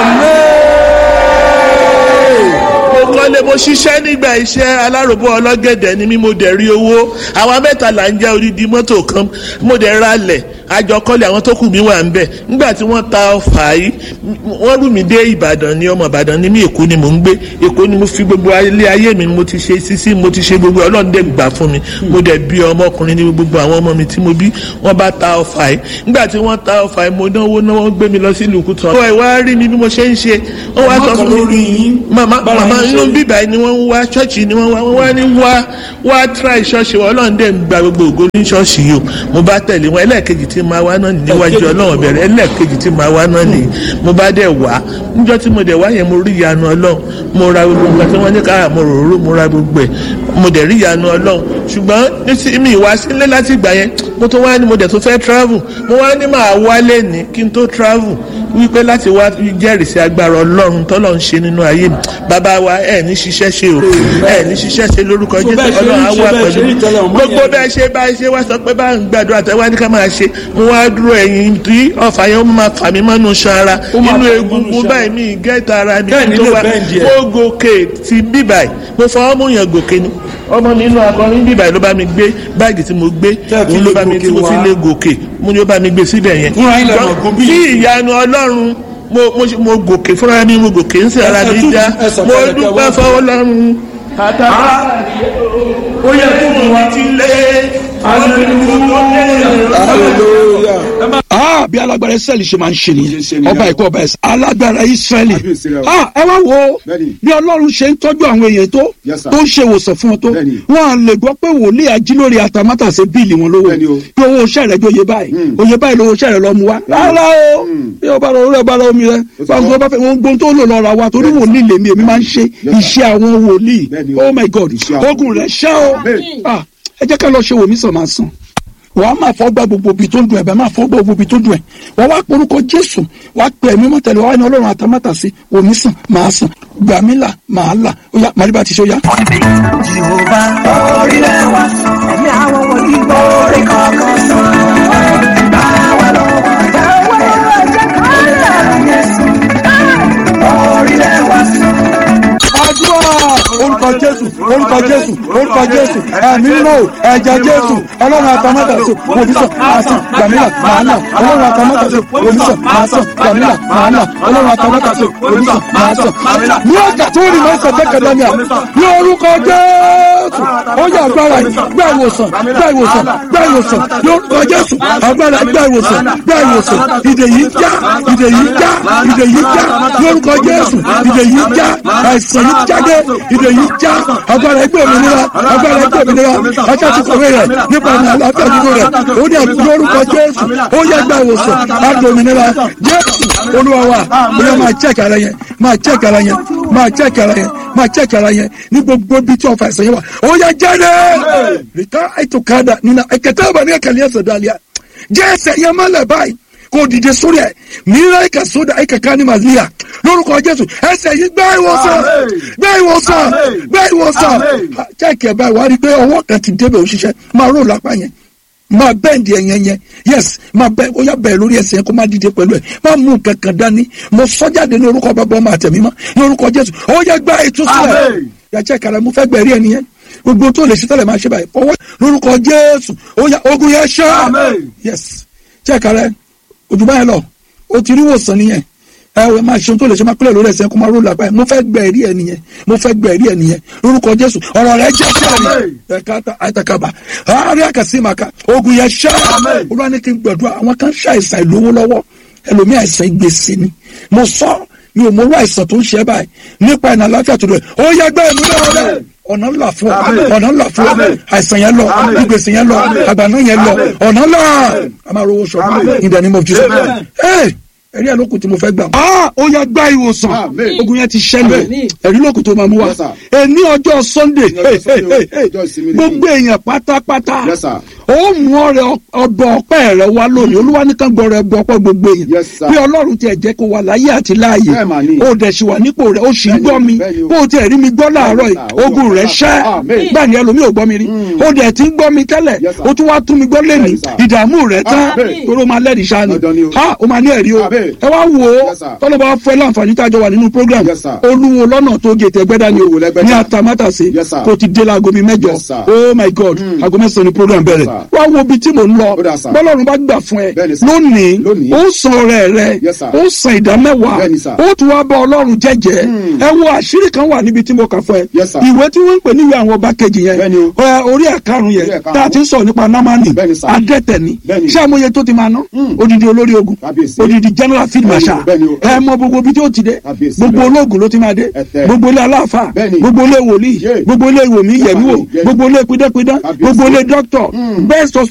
Speaker 6: mo kọ́lé mo ṣiṣẹ́ nígbà iṣẹ́ aláròbó ọlọ́gẹ̀dẹ̀ ni mí mo dẹ̀ rí owó àwa mẹ́ta là ń jẹ́ odidi mọ́tò kan mo dẹ̀ ra lẹ̀ àjọkọ́lé àwọn tó kù mí wà ń bẹ̀ nígbà tí wọ́n ta ọfà yìí wọ́n rú mi dé ìbàdàn ní ọmọ ìbàdàn ní mí èkó ni mò ń gbé èkó ni mo fi gbogbo ilé ayé mi mo ti ṣe sísí mo ti ṣe gbogbo ọlọ́run dẹ̀ gbà fún mi mo dẹ̀ bí ọmọkùnrin ní gbogbo àwọn ọmọ mi tí mo bí wọ́n bá ta ọfà yìí nígbà tí wọ́n ta ọfà yìí mo náwó náwó gbé mi lọ sí ìlú kùtù ọ̀rọ̀ ìwà rí mi bí mo ṣe ń ṣe wọ́n wá sọ fún mi màmá màmá inú bíbá ni wọ́n ń wá ṣọ́ọ̀ṣì ni wọ́n wá wọ́n wá ní wá wá try ṣọ́ọ̀ṣì wọn ọlọ́run dẹ̀ ń gba gbogbo ògo ní ṣọ́ọ̀ṣì yìí o mo bá tẹ̀lé wọn ẹlẹ́ẹ̀kejì tí máa wá náà ní níwájú ọlọ́run bẹ̀rẹ̀ ẹlẹ́ẹ̀kejì tí máa wá náà ní mo bá dẹ̀ wá níjọ́ tí mo dẹ̀ wá yẹn mo rí ìyanu ọlọ́run mo ra gbogbo nǹkan tí wọ́n ní kára mo rò ró mo ra gbogbo ẹ̀ mo dẹ̀ rí ìyanu ọlọ́run ṣùgbọ́n ní mi ìwá sílé láti ìgbà yẹn mo tó wá ní mo dẹ̀ tó fẹ́ travel mo wá ní máa wálé ní kí n tó travel wípé láti wá jẹ́rìí sí agbára ọlọ́run tọ́lọ́ ń ṣe nínú ayé mi bàbá wa ẹ̀ ní ṣiṣẹ́ ṣe o ẹ̀ ní ṣiṣẹ́ ṣe lórúkọ
Speaker 4: So
Speaker 6: jésù
Speaker 4: bẹ́ẹ̀ ṣe
Speaker 6: ọlọ́run á
Speaker 4: rí-
Speaker 6: wà
Speaker 4: ṣe bẹ́ẹ̀ ṣe rí
Speaker 6: pẹ̀lú
Speaker 4: tẹ́lẹ̀ ọmọ
Speaker 6: gbogbo
Speaker 4: yẹn.
Speaker 6: bẹ́ẹ̀ ṣe bá ṣe wá sọ pé bá ń gbàdúrà tẹ́wá ní ká máa ṣe mo wá dúró ẹ̀yìn tí ọ̀fà yẹn ó máa fà mí mọ́nú ṣan ara
Speaker 4: Ó máa
Speaker 6: inú
Speaker 4: fà mí mọ́nú
Speaker 6: egungun
Speaker 4: ṣan.
Speaker 6: báyìí mi gẹ́ta ara mi
Speaker 4: Bẹ́ẹ̀ ni
Speaker 6: tó
Speaker 4: lè
Speaker 6: wá
Speaker 4: bẹ́ẹ̀ díẹ̀.
Speaker 6: mo gòkè ti bíbáyìí mo fọwọ́ mú yàn gòkè ni ọmọ mi inú akọrin bíbáyìí ló bá mi gbé báàgì tí mo gbé
Speaker 4: Tẹ́ fi
Speaker 6: òun ló
Speaker 4: lè
Speaker 6: bá mi
Speaker 4: gòkè
Speaker 6: tí mo fi
Speaker 4: wá.
Speaker 6: lé gòkè mo ní ó bá mi gbé síbẹ̀ yẹn
Speaker 4: Fúnra yín lẹ mọ̀ gún bí.
Speaker 6: kí ìyanu ọlọ́run mo mo ṣe- mo gòkè fúnra mi mo gòkè ń sè ara
Speaker 4: Ẹ- ẹ
Speaker 6: mi
Speaker 4: tún-
Speaker 6: já
Speaker 4: ẹ sọ̀kalẹ̀
Speaker 6: mo
Speaker 4: kẹ́
Speaker 6: dúpẹ́
Speaker 4: wá.
Speaker 6: fọwọ́ lọ́run àtàbà
Speaker 4: ó yẹ kó mú wa.
Speaker 6: ti lé
Speaker 4: hallelujah. ah bí alágbára israẹli ṣe máa ń ṣe
Speaker 5: Ṣe ṣe
Speaker 4: nìyẹn
Speaker 5: nìyẹn.
Speaker 4: ọba ìkọ́ ọba ẹ̀sìn alágbára israẹli
Speaker 5: Kábíyèsí rẹ o.
Speaker 4: ah ẹ wá wo
Speaker 5: Bẹ́ẹ̀ni.
Speaker 4: bí ọlọ́run ṣe ń tọ́jú àwọn èèyàn tó
Speaker 5: Yes, sir.
Speaker 4: tó ń ṣe ìwòsàn fún wọn tó
Speaker 5: Bẹ́ẹ̀ni.
Speaker 4: wọn à lè gbọ́ pé wòlíì ajílórí atamátà ṣe bíìlì wọn lówó
Speaker 5: Bẹ́ẹ̀ni o.
Speaker 4: pé owó iṣẹ́ rẹ̀ jó oyè báyìí
Speaker 5: Mm.
Speaker 4: oyè báyìí lówó iṣẹ́ rẹ̀ lọ mú wa rárá o bí ọba rẹ orí ọba rẹ omi rẹ
Speaker 5: Ó ti
Speaker 4: báwo
Speaker 5: gbọ́.
Speaker 4: bá fẹ́ wọn gbóhùn tó lò lọ ra wa torí wòlíì lèmi èmi máa ń ṣe iṣẹ́ àwọn wòlíì
Speaker 5: Bẹ́ẹ̀ni o.
Speaker 4: oh my god
Speaker 5: Iṣẹ́ àwọn
Speaker 4: ogun rẹ̀ ṣá o
Speaker 5: Bẹ́ẹ̀ni.
Speaker 4: ah ẹ jẹ́ ká lọ ṣe wòmí sàn máa sàn wàá máa fọ́ gbá gbogbo ibi tó ń dùn ẹ̀ bẹ́ẹ̀ máa fọ́ gbá gbogbo ibi tó ń dùn ẹ̀ wàá wá porúkọ jésù wàá pè ẹ̀mí mọ́ tẹ̀lé wàá ní ọlọ́run àtàmátà sí wòmí sàn máa sàn gbàmílà máa là ó yá màríbà ti ṣe ó yá. àdúrà orúkọ jésù orúkọ jésù orúkọ jésù ẹ̀mí nínú ẹ̀jẹ̀ jésù ọlọ́run àtàmátàsí òbísọ̀ àásàn gbàmílà màánà ọlọ́run àtàmátàsí òbísọ̀ àásàn gbàmílà màánà ọlọ́run àtàmátàsí òbísọ̀ àásàn. ní ọjà tó rí mọ́sán tẹ́kẹ̀dánìà ní orúkọ jésù ó yẹ agbára yìí gbá ìwòsàn gbá ìwòsàn gbá ìwòsàn ní orúkọ jésù agbára gbá ìwòsàn gbá ìwòsàn ìdè yìí já ìdè yìí já ìdè yìí já ní orúkọ jésù ìdè yìí já àìsàn yìí jáde ìdè yìí já agbára ẹgbẹ́ òmìnira agbára ẹgbẹ́ òmìnira ajá ti kọ̀wé rẹ̀ nípa ìrìn àlàáfíà nínú rẹ̀ ó ní àbúrò orúkọ jésù ó yẹ gba ìwòsàn àti òmìnira jésù olúwa wa ó yẹ máa check ara yẹn máa check ara yẹn máa check ara yẹn máa check ara yẹn ní gbogbo ibi tí ọfà ìsẹ̀yìn wà ó yẹ jáde rìkà àìtòkádà nínú ẹ̀kẹ́tẹ́ ọ̀bà ní ẹ̀kẹ́lẹ́ ẹ̀sẹ̀ dàlíà jẹ́ ẹsẹ̀ yẹn mọ́lẹ̀ báyìí kò dìde sórí ẹ̀ mìíràn ẹ̀ka sódà ẹ̀ka ká ní màlíà lórúkọ jésù ẹsẹ̀ yìí gbá ìwòsàn gbá ìwòsàn gbá ìwòsàn jẹ́kẹ̀ báyìí wá rí i pé ọwọ́ kan ti débẹ̀ òṣìṣẹ́ máa rò lápá yẹn máa bẹ́ẹ̀ndì ẹ̀yẹn yẹn yes máa bẹ́ẹ̀ ó yà bẹ́ẹ̀ lórí ẹsẹ̀ yẹn kó má dìde pẹ̀lú ẹ̀ má mú nǹkan kan dání mo sọ́jáde ní orúkọ bàbá ọmọ àtẹ̀mí mọ́ ní orúkọ jésù ó yẹ gbá ìtúsílẹ̀ yàtọ̀ ìkàrà mo fẹ́ gbẹ̀rí ẹni yẹn gbogbo tó lè ṣe tẹ́lẹ̀ máa ṣe báyìí ọwọ́ lórúkọ jésù ó yà ogun yẹn ṣá yes check ara ẹ ojú báyẹn lọ o ti rí wòsàn nìyẹn ẹ ẹ máa ṣe ohun tó lè ṣe máa kúlẹ̀ lórí ẹsẹ̀ kó máa ró lápá ẹ mo fẹ́ gbẹ ẹ̀rí ẹ nìyẹn mo fẹ́ gbẹ ẹ̀rí ẹ nìyẹn lórúkọ jésù ọ̀rọ̀ rẹ jẹ́ sẹ́ẹ̀rì ẹ̀ka àtàkàbà àárẹ̀ àkàsí màkà ogun yẹn ṣá olúwa ní kí n gbẹ̀dúrà àwọn kan ṣàìsàn ìlówó lọ́wọ́ ẹlòmíì àìsàn gbèsè ni mo sọ mi ò mọ orú àìsàn tó ń ṣe báyìí nípa ìnà àláfíà tó dẹ̀ ó yẹ gbẹ́ ìmú náà wọlé ọ̀nà ńlá fún ọ ọ̀nà ńlá fún ọ àìsàn yẹn lọ ìgbèsè yẹn lọ àgbàná yẹn lọ ọ̀nà ńlá a máa rówó sọ in the name of Jesus Hey, ẹ̀rí ẹ̀ lókun tí mo fẹ́ gbà. Ah, ó yẹ gbá ìwòsàn
Speaker 5: Amen.
Speaker 4: ogun yẹn ti ṣẹlẹ̀ ẹ̀rí lókun tó máa mú wa
Speaker 5: Yes, sir.
Speaker 4: èní ọjọ́ Sunday
Speaker 5: Ní ọjọ́ Sunday, ọjọ́ ìsinmi nìyí.
Speaker 4: gbogbo èèyàn pátápátá
Speaker 5: Yes, sir.
Speaker 4: ó mú ọrẹ ọbọ ọpẹ́ rẹ wá lónìí olúwa nìkan gbọrọ ẹbọ ọpẹ́ gbogbo èèyàn
Speaker 5: Yes, sir.
Speaker 4: bí Ọlọ́run tiẹ̀ jẹ́ kó wà láyé àti láàyè
Speaker 5: Bẹ́ẹ̀ mà ni.
Speaker 4: ó dẹ̀ sì wà nípò rẹ̀ ó sì ń
Speaker 5: Bẹ́ẹ̀ni,
Speaker 4: gbọ́ mi
Speaker 5: bẹ́ẹ̀ni o.
Speaker 4: bó o tiẹ̀ rí mi gbọ́ láàárọ̀ yìí
Speaker 5: Bẹ́ẹ̀ni, sir.
Speaker 4: ogun rẹ̀ ṣẹ́
Speaker 5: Amen.
Speaker 4: bẹ́ẹ̀ ni ẹlòmíì ò gbọ́ mi rí ó dẹ̀ ti ń gbọ́ mi tẹ́lẹ̀
Speaker 5: Yes, sir.
Speaker 4: ó tún wá tún mi gbọ́ lẹ́nìí
Speaker 5: Bẹ́ẹ̀ni, sir.
Speaker 4: ìdààmú rẹ̀ tán
Speaker 5: Amen.
Speaker 4: torí ó máa lẹ́rìí sáà ni
Speaker 5: Dandan ni o.
Speaker 4: ha ó máa ní ẹ̀rí o
Speaker 5: Amen.
Speaker 4: ẹ wá wò ó
Speaker 5: Yes, sir.
Speaker 4: tọ́lọ́ba fẹ́ láǹfààní tájọ wà nínú program
Speaker 5: Yes, sir.
Speaker 4: olúwo lọ́nà tó gé tẹ̀gbẹ́dá ni o
Speaker 5: Olúwo lẹ́gbẹ́dá.
Speaker 4: ní atamátàsé
Speaker 5: Yes, sir.
Speaker 4: kò ti dé láago mi mẹ́jọ
Speaker 5: Yes, sir.
Speaker 4: oh my god aago mẹ́sàn-án ni program bẹ̀rẹ̀
Speaker 5: sir.
Speaker 4: wá wo ibi tí mò ń lọ
Speaker 5: Ó dà, sir.
Speaker 4: bọ́lọ́run bá gbà fún ẹ
Speaker 5: Bẹ́ẹ̀ni, sir.
Speaker 4: lónìí
Speaker 5: Lónìí.
Speaker 4: ó san ọrẹ rẹ
Speaker 5: Yes, sir.
Speaker 4: ó san ìdá mẹ́wàá
Speaker 5: Bẹ́ẹ̀ni, sir.
Speaker 4: ó tún wá bá ọlọ́run jẹ́jẹ́ ẹ wo àṣírí kan wà níbi tí mo kà fún ẹ
Speaker 5: Yes, sir.
Speaker 4: ìwé tí wọ́n ń pè ní ìwé àwọn ọba kejì yẹn
Speaker 5: Bẹ́ẹ̀ni o.
Speaker 4: ẹ, orí ẹ̀karùn
Speaker 5: Orí
Speaker 4: yẹn
Speaker 5: ẹ̀karùn-ún.
Speaker 4: tá a ti ń sọ nípa námánì
Speaker 5: Bẹ́ẹ̀ni, sir.
Speaker 4: adẹ́tẹ̀ ni
Speaker 5: Bẹ́ẹ̀ni.
Speaker 4: ṣé àmọye tó ti máa ná odidi olórí ogun
Speaker 5: Kábíyèsí.
Speaker 4: odidi general field
Speaker 5: Bẹ́ẹ̀ni o,
Speaker 4: marshal
Speaker 5: bẹ́ẹ̀ni o.
Speaker 4: ẹ mọ gbogbo ibi tí ó ti dé
Speaker 5: Kábíyèsí.
Speaker 4: gbogbo ológun ló ti máa dé
Speaker 5: Ẹ̀tẹ̀.
Speaker 4: gbogbo ilé aláàfáà
Speaker 5: Bẹ́ẹ̀ni.
Speaker 4: gbogbo ilé wòlíì
Speaker 5: Yé.
Speaker 4: gbogbo ilé ìwòmí yẹ̀mí wò
Speaker 5: Yé.
Speaker 4: gbogbo ilé pidánpidán
Speaker 5: Kábíyèsí.
Speaker 4: gbogbo ilé dókítọ̀
Speaker 5: Mm.
Speaker 4: best